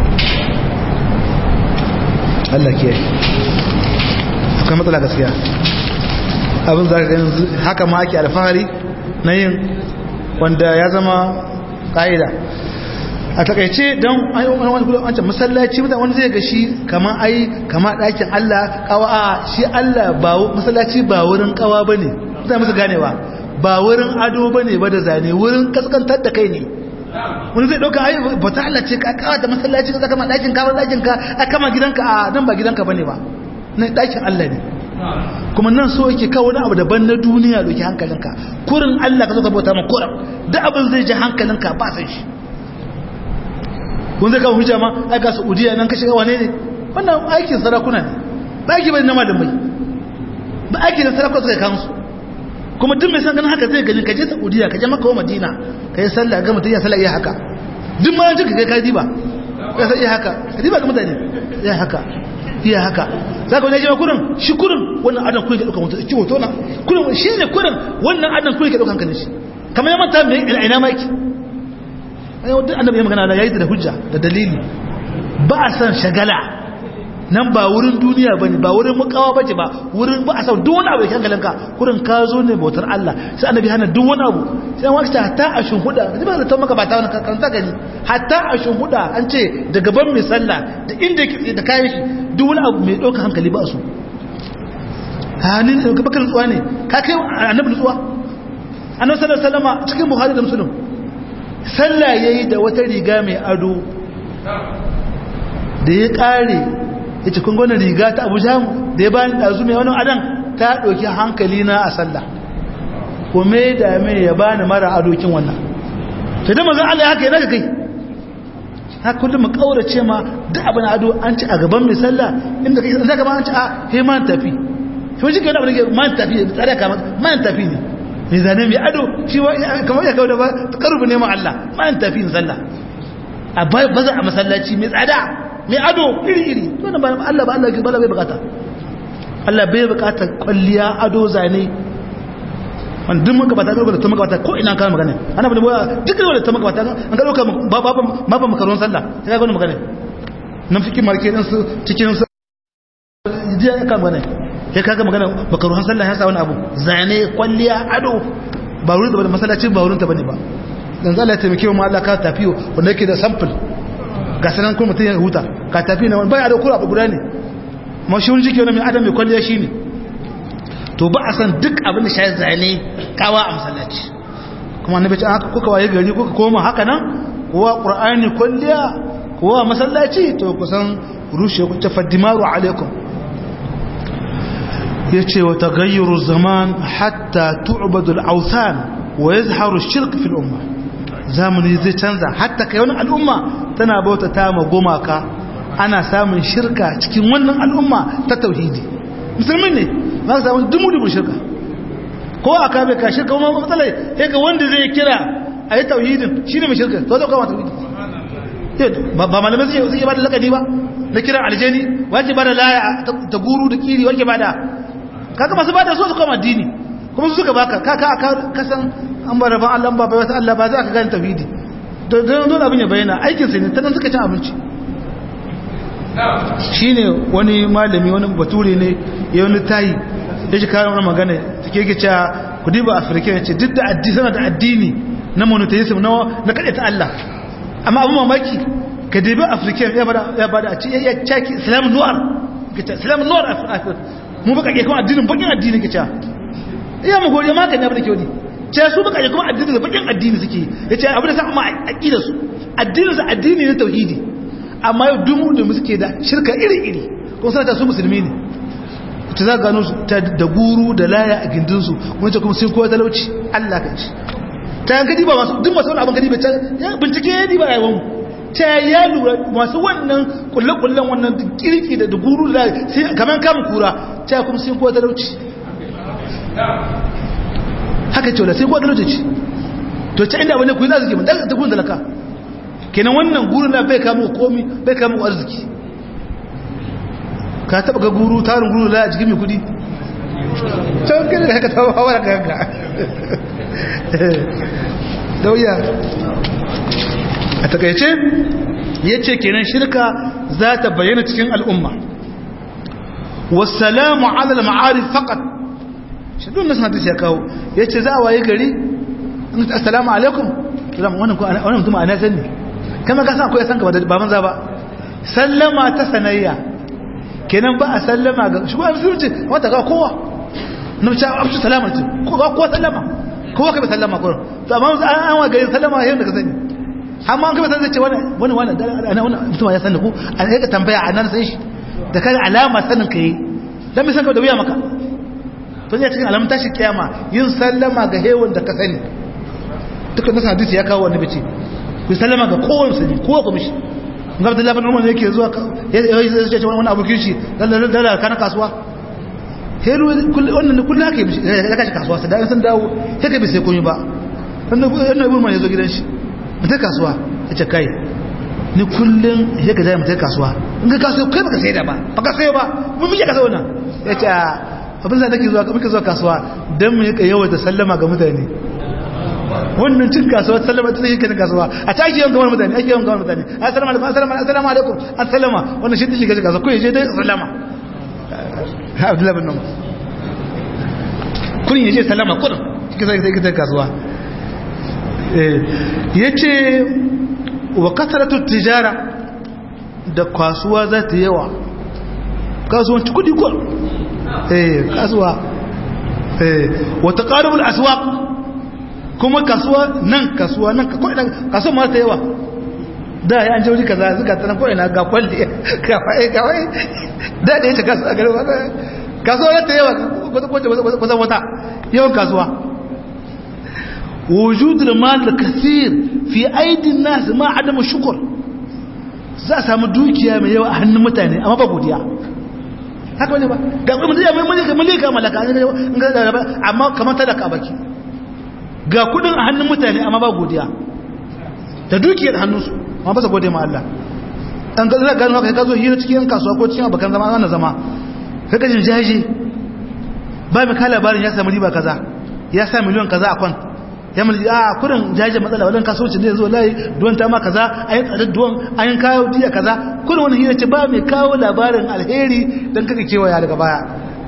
Allah ke akwai matsala gaskiya abin za ka gani haka ma ake alfahari na yin wanda ya zama ƙa'ida a takaice don wancan masallaci mutane wani zai ga shi kama ai kama ɗakin Allah kawa a shi Allah ba masallaci ba wurin kawa ba ne zai musu ganewa ba wurin ado ba ne ba da zane wurin kaskantar da kai ne wani zai ɗauka ai ba ta Allah ce ka kawa da masallaci ka kama ɗakin ka ɗakin ka a kama gidanka a nan ba gidanka ba ne ba nan ɗakin Allah ne kuma nan so yake kawo wani abu daban na duniya doki hankalinka kurin Allah ka zo ka bauta ma kurin duk abin zai ji hankalinka ba san shi kun zai kawo hujja ma ai ga Saudiya nan ka shiga wane ne wannan aikin sarakuna ne ba aiki bane na malamai ba aiki da sarakuna suka kan su kuma duk mai san ganin haka zai gani ka je Saudiya ka je Makka ko Madina ka yi sallah ga mutum ya sallah iya haka duk ma yanzu ka kai ka diba ka sai iya haka ka diba ga mutane iya haka iya haka za ka wani jima kurin shi kurin wannan adan kurin ka ɗauka mutu ciwo tona kurin shi ne kurin wannan adan kurin ka ɗauka hankalin shi kamar ya manta mai ina maki duk annabi ya magana ya yi da hujja da dalili ba a san shagala nan ba wurin duniya ba ne ba wurin mukawa ba ce ba wurin ba a san duk wani abu da hankalin ka kurin ka zo ne bautar Allah sai annabi hana duk wani abu sai wani ta hatta a shunhuda da ba ta maka ba ta wani karanta gani hatta a shunhuda an ce da gaban mai sallah da inda da kayan shi duk wani abu mai ɗauka hankali ba su hannun da bakar nutsuwa ne ka kai annabi nutsuwa annabi sallallahu alaihi wasallam cikin buhari da muslim sallah yayi da wata riga mai ado da ya kare yace kun gona riga ta Abuja da ya bani dazu mai wani adan ta dauki hankali na a sallah ko me da me ya bani mara adokin wannan sai da manzon Allah haka yana kai haka kullum mu kaurace ma duk abin ado an ci a gaban mai sallah inda kai zaka ma an ci a he man tafi to shi kenan abin da man tafi tsare ka man tafi ne mai zane mai ado shi kamar ya kawo da ba karubu ne ma Allah man tafi in sallah a baza a masallaci mai tsada mai ado iri iri to ba Allah ba Allah ba bai bukata Allah bai bukata kwalliya ado zane wanda duk muka bata da ta maka ko ina kan magana ana bada boya duk da ta maka bata an ga dauka baba baba makaron sallah sai ga gona magana nan fikin marke din su cikin su jiya kan magana sai kaga magana makaron sallah ya sa wani abu zane kwalliya ado ba wurin da masallacin ba wurin ta bane ba dan Allah ya taimake mu Allah ka tafiyo wanda yake da sample ga sanan kuma mutun ya huta ka tafi na bai ado kura abu guda ne mashhur jike wani mai adam mai kwalliya shine to ba a san duk abin da shayi zane kawa a masallaci kuma na bacin haka kuka waye gari kuka koma haka nan kowa ƙur'ani kwalliya kowa masallaci to kusan rushe ku ta faddimaru alaikum ya ce wa tagayyuru zaman hatta tu'badu al'autan wa yazharu shirk fil umma zamani zai canza hatta kai wani al'umma tana bauta ta ma gumaka ana samun shirka cikin wannan al'umma ta tauhidi musulmi ne za ka samu dumu-dumu shirka ko a kame ka shirka kuma matsalai ya ga wanda zai kira a yi tauhidin shi ne mai shirka to zai kama tauhidi ba malamai zai ba da lakani ba na kiran aljani wace ba da laya ta guru da kiri wake ba da kaka masu ba da so su kama addini kuma su suka baka kaka a kasan an ba rabon allah ba bai wata allah ba za ka gani tauhidi don don abin ya bayyana aikinsa ne ta nan suka cin abinci shi ne wani malami wani bature ne ya wani tayi ya shi kawo wani magana ta ke gica ku diba afirka ya ce duk da addini da addini na monotheism na kaɗe ta Allah amma abin mamaki ka dibi afirka ya bada a ce ya caki islam nuwar islam nuwar afirka mu baka ke kuma addinin bakin addini ke ca iya mu goriya maka ne abin da ke wani ce su baka ke kuma addini da bakin addini suke ya ce abin da sa amma aƙida su addinin su addini na tauhidi amma yau dumu da suke da shirka iri-iri kuma sanata su musulmi ne ta za gano da guru da laya a gindinsu wancan kuma sun kowa talauci allah ka ci ta yanka diba masu duk masu wani abin gadi bai bincike ya diba a yawan ta ya lura masu wannan kulle-kullen wannan kirki da guru da sai kamar kamun kura ta kuma sun kowa talauci haka ce wala sai kowa talauci ce to ta inda wani kuyi arziki mun ta kun talaka kenan wannan guru na bai kamo komi bai kamo arziki ka taba ga guru tarin guru la a jikin mai kudi can kai da haka tawo hawa da kanka dauya a takaice ya ce kenan shirka za ta bayyana cikin al'umma wasalamu alal ma'arif faqat shi duk nasu hadisi ya kawo ya ce za a waye gari assalamu alaikum wannan mutum a nasan ne kama ka san akwai san gaba da baban za ba sallama ta sanayya kenan ba a sallama ga shi ba musulunci wata ga kowa na mace abin salama ce kowa sallama kowa ka bi sallama kurin to amma an wa gari sallama yau da ka sani amma an kaba san zai ce wani wani wani ana wani mutum ya sani ku an yi ka tambaya a nan sai shi da kan alama sanin ka yi dan bai san ka da wuya maka to ya cikin alamun tashi kiyama yin sallama ga hewan da ka sani dukkan nasa hadisi ya kawo wani bice ku sallama ga kowa musulmi kowa ku mishi ga Abdullahi bin Umar yake zuwa ya ce wani abokin shi dan da kana kasuwa helu wannan kullu haka ya kashi kasuwa sai da san dawo sai ka bi sai komai ba wannan ibn Umar ya zo gidan shi mutai kasuwa ya ce kai ni kullum ya ka zai mutai kasuwa in ka kasuwa kai baka sai da ba baka sai ba mun muke kasuwa nan ya ce abin da nake zuwa muke zuwa kasuwa dan mu yaka yawa da sallama ga mutane wannan cin kasuwa sallama ta yake cin kasuwa a tashi yawan gamar mutane ake yawan gamar mutane assalamu alaikum assalamu assalamu alaikum assalamu wannan shi take kasuwa ko yaje dai sallama Abdullahi bin Umar kun yaje sallama kun kike sai kike kasuwa ya ce wa kasaratu tijara da kasuwa za ta yawa kasuwanci kudi kuwa eh kasuwa eh wata ƙarubul aswaq kuma kasuwa nan kasuwa nan kasuwa ma ta yawa da ya an je wuri kaza zuka tana ko ina ga kwalli kawai kawai da da yace kasuwa gari kasuwa ta yawa wata wata yawan kasuwa وجود المال الكثير في ايدي الناس ما عدم الشكر za a samu dukiya mai yawa a hannun mutane amma ba godiya haka wani ba ga kuma mutum mai mulka mulka malaka amma kamar talaka a baki ga kudin a hannun mutane amma ba godiya da dukiyar hannunsu amma ba su gode ma Allah an ga gano haka ka zo hira cikin kasuwa ko cikin abokan zama ana zama ka kajin jaji ba mai ka labarin ya samu riba kaza ya sa miliyon kaza a kwanta ya mulki a kurin jaje matsala wadan kasuwanci ne zo layi duwan ta ma kaza ayin tsadar duwan ayin kawo diya kaza kurin wani hira ce ba mai kawo labarin alheri don kaka kewaya daga baya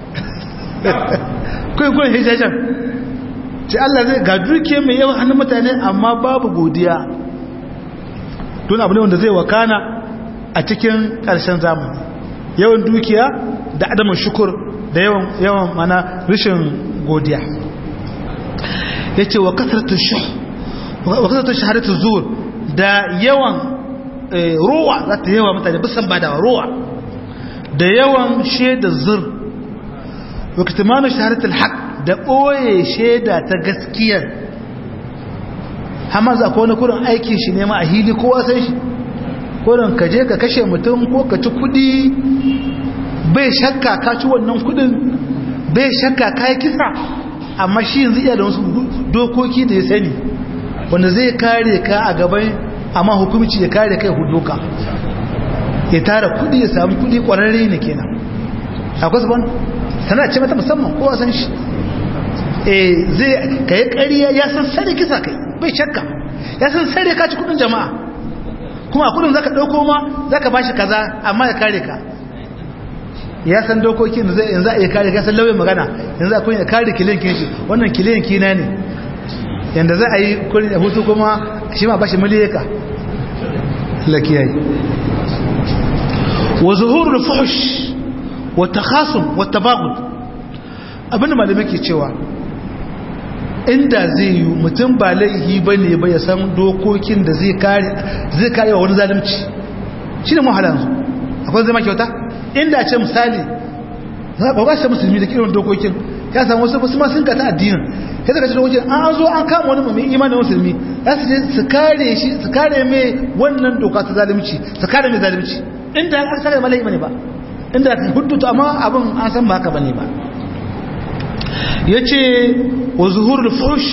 kurin kurin hira jajen ce Allah zai ga duke mai yawan hannun mutane amma babu godiya tun abu ne wanda zai wakana a cikin ƙarshen zamani yawan dukiya da adamin shukur da yawan mana rashin godiya ya ce wa kasarta shahadatu zuwa da yawan ruwa za ta yawa mutane bisan ba da ruwa da yawan shaida zur wa kitimanu shahadatul haq da ɓoye shaida ta gaskiyar hama za ko wani kurin aikin shi nema a hili kowa san shi kurin ka je ka kashe mutum ko ka ci kudi bai shakka ka ci wannan kudin bai shakka ka yi kisa amma shi yanzu iya da wasu dokoki da ya sani wanda zai kare ka a gaban amma hukumci ya kare kai huduka ya tara kudi ya samu kudi kwararre ne kenan akwai su ban sana ce mata musamman kowa san shi eh zai ka yi ƙariya ya san sare kisa kai bai shakka ya san sare ka ci kudin jama'a kuma a kudin zaka dauko ma zaka bashi kaza amma ya kare ka ya san dokokin da zai yanzu a iya kare kasar lauyin magana yanzu a kunya kare kilinkin shi wannan kilinki na ne yanda za a yi kurin da hutu kuma shi ma bashi miliyaka lakiyayi wa zuhurul fuhush wa takhasum wa tabagud abinda malamai ke cewa inda zai yi mutum ba laihi bane ba ya san dokokin da zai kare zai kare wa wani zalunci shi ne mahalansu akwai zama kyauta inda ce misali ba ba shi musulmi da kiran dokokin ya samu wasu wasu masu kata addinin ya zaka ce dokokin an zo an kama wani mai imanin musulmi za su je su kare shi su kare mai wannan doka ta zalunci su kare mai zalunci inda an saka malai bane ba inda hudu amma abin an san ba haka bane ba yace wa zuhurul fush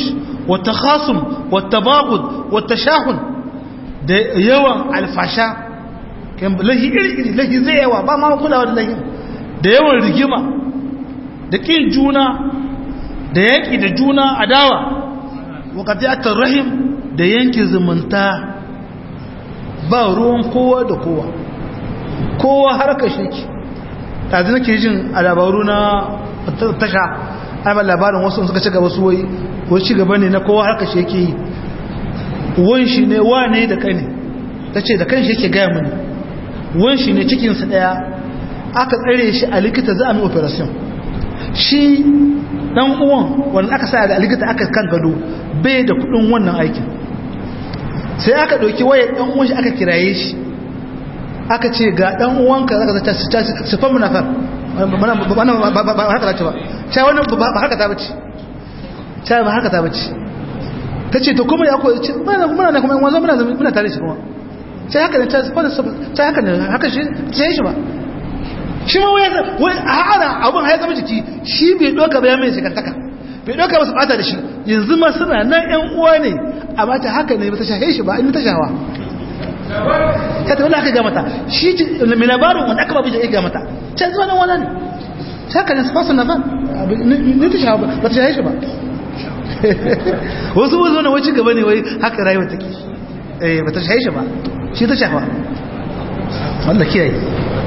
wa takhasum wa tabagud wa tashahun da yawan alfasha kan lahi iri iri lahi zai yawa ba ma kulawa da lahi da yawan rigima da kin juna da yaki da juna adawa wa qati'atur rahim da yanke zumunta ba ruwan kowa da kowa kowa harka shiki tazi nake jin a labaru na tasha ai labarin wasu suka ci gaba su wai ko ci gaba ne na kowa harka shi yake yi wan shi ne wane da kane tace da kanshi yake gaya mini wan shi ne cikin sa daya aka tsare shi a likita za a mi operation shi dan uwan wanda aka sa da likita aka kan gado bai da kudin wannan aikin sai aka dauki wayar dan uwan shi aka kiraye shi aka ce ga dan uwanka zaka zata sifan munafar ba haka zace ba sai wannan ba haka ta bace sai ba haka ta bace tace to kuma ya koyi muna muna ne kuma wanzo muna muna tare shi kuma sai haka ne sai haka ne haka shi sai shi ba shi ma wai wai ana abun haya zama jiki shi bai doka ba ya mai shigantaka bai doka ba su bata da shi yanzu ma suna nan yan uwa ne amma ta haka ne ba ta shahe shi ba in ta shawa ta tafi aka ga mata shi mai labarin wanda aka babu ya ga mata can zuwa nan wani ne ta haka ne su fasa na ban ni ta shawa ba ta shahe shi ba wasu wasu wani wacce gaba ne wai haka rayuwa take ba ta shahe shi ba shi ta shafa wanda kiyaye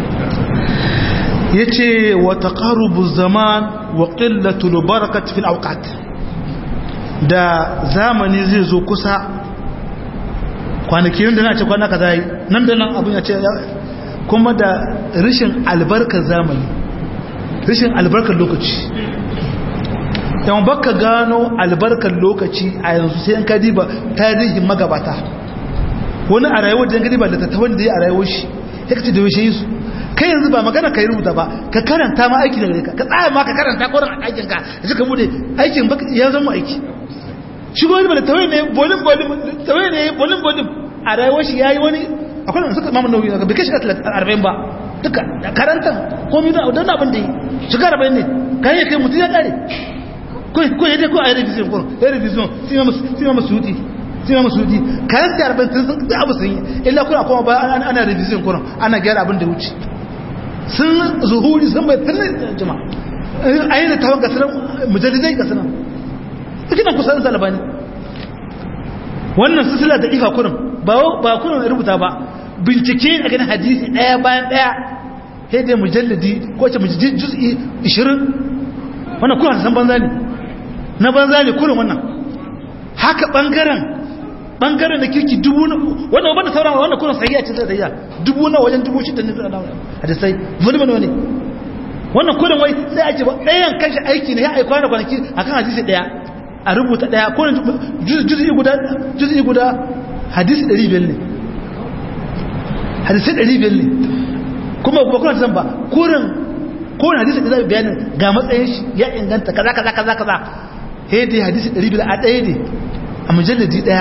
ya ce wa taqarubu zaman wa qillatul barakat fil awqat da zamani zai zo kusa kwanaki da na ce kwana kaza yi nan da nan abin ya ce kuma da rashin albarkar zamani rashin albarkar lokaci yawan baka gano albarkar lokaci a yanzu sai yan kadiba tarihin magabata wani a rayuwar da gadiba da tattawan da ya a rayuwar shi ya kace da yaushe yi su kai yanzu ba magana ka yi rubuta ba ka karanta ma aiki daga ka ka tsaya ma ka karanta kwarin a aikin ka da suka bude aikin ya zama aiki shi wani da tawai ne bolin bolin tawai ne bolin bolin a rayuwar shi yayi wani akwai wanda suka mamu nauyi bai kai shiga 40 ba duka karanta komai da don abin da yi shiga 40 ne kan yi kai mutum ya kare ko ko yadda ko a yi revision ko ya revision sima masu sima masu huti sima masu huti kayan sai 40 sun da abu sun yi illa kuna kuma ba ana revision kuma ana gyara abin da wuce sun zuhuri sun bai tsalle jama'a ayi da tawon gasinan mujallidai gasinan ina kusa da albani wannan sisila da ifa kurin ba ba kurin rubuta ba bincike a ganin hadisi daya bayan daya sai dai mujalladi ko ce mujalladi juz'i 20 wannan kurin san banza ne na banza ne kurin wannan haka bangaren bangaren da kirki dubu na wannan wanda sauran wannan kurin sahiya ce da ya dubu na wajen dubu shida ne da hadisai volume ne wannan kurin wai sai a ce ba ɗayan kanshi aiki ne ya aika da kwanaki akan hadisi daya a rubuta daya ko juz'i guda juz'i guda hadisi 500 ne hadisi 500 ne kuma ba kuma san ba kurin ko hadisi da zai bayanin ga matsayin shi ya inganta kaza kaza kaza kaza he dai hadisi 500 a daya ne a mujalladi daya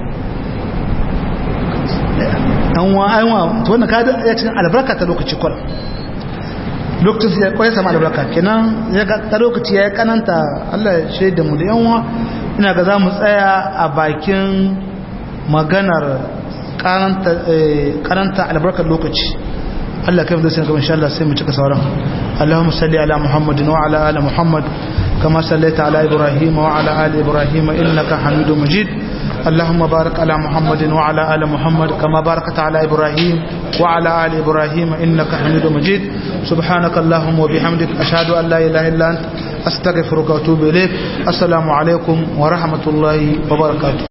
an wa an wa to wannan kada ya cikin albarka ta lokaci kwal lokacin ya kwaye sama albarka kenan ya ga ta lokaci ya kananta Allah ya shaida mu da yanwa ina ga za mu tsaya a bakin maganar karanta albarkar lokaci Allah kai da sai ga insha Allah sai mu cika sauran Allahumma salli ala Muhammadin wa ala ali Muhammad kama sallaita ala Ibrahim wa ala ali Ibrahim innaka Hamidum Majid اللهم بارك على محمد وعلى آل محمد كما باركت على إبراهيم وعلى آل إبراهيم إنك حميد مجيد سبحانك اللهم وبحمدك أشهد أن لا إله إلا أنت أستغفرك وأتوب إليك السلام عليكم ورحمة الله وبركاته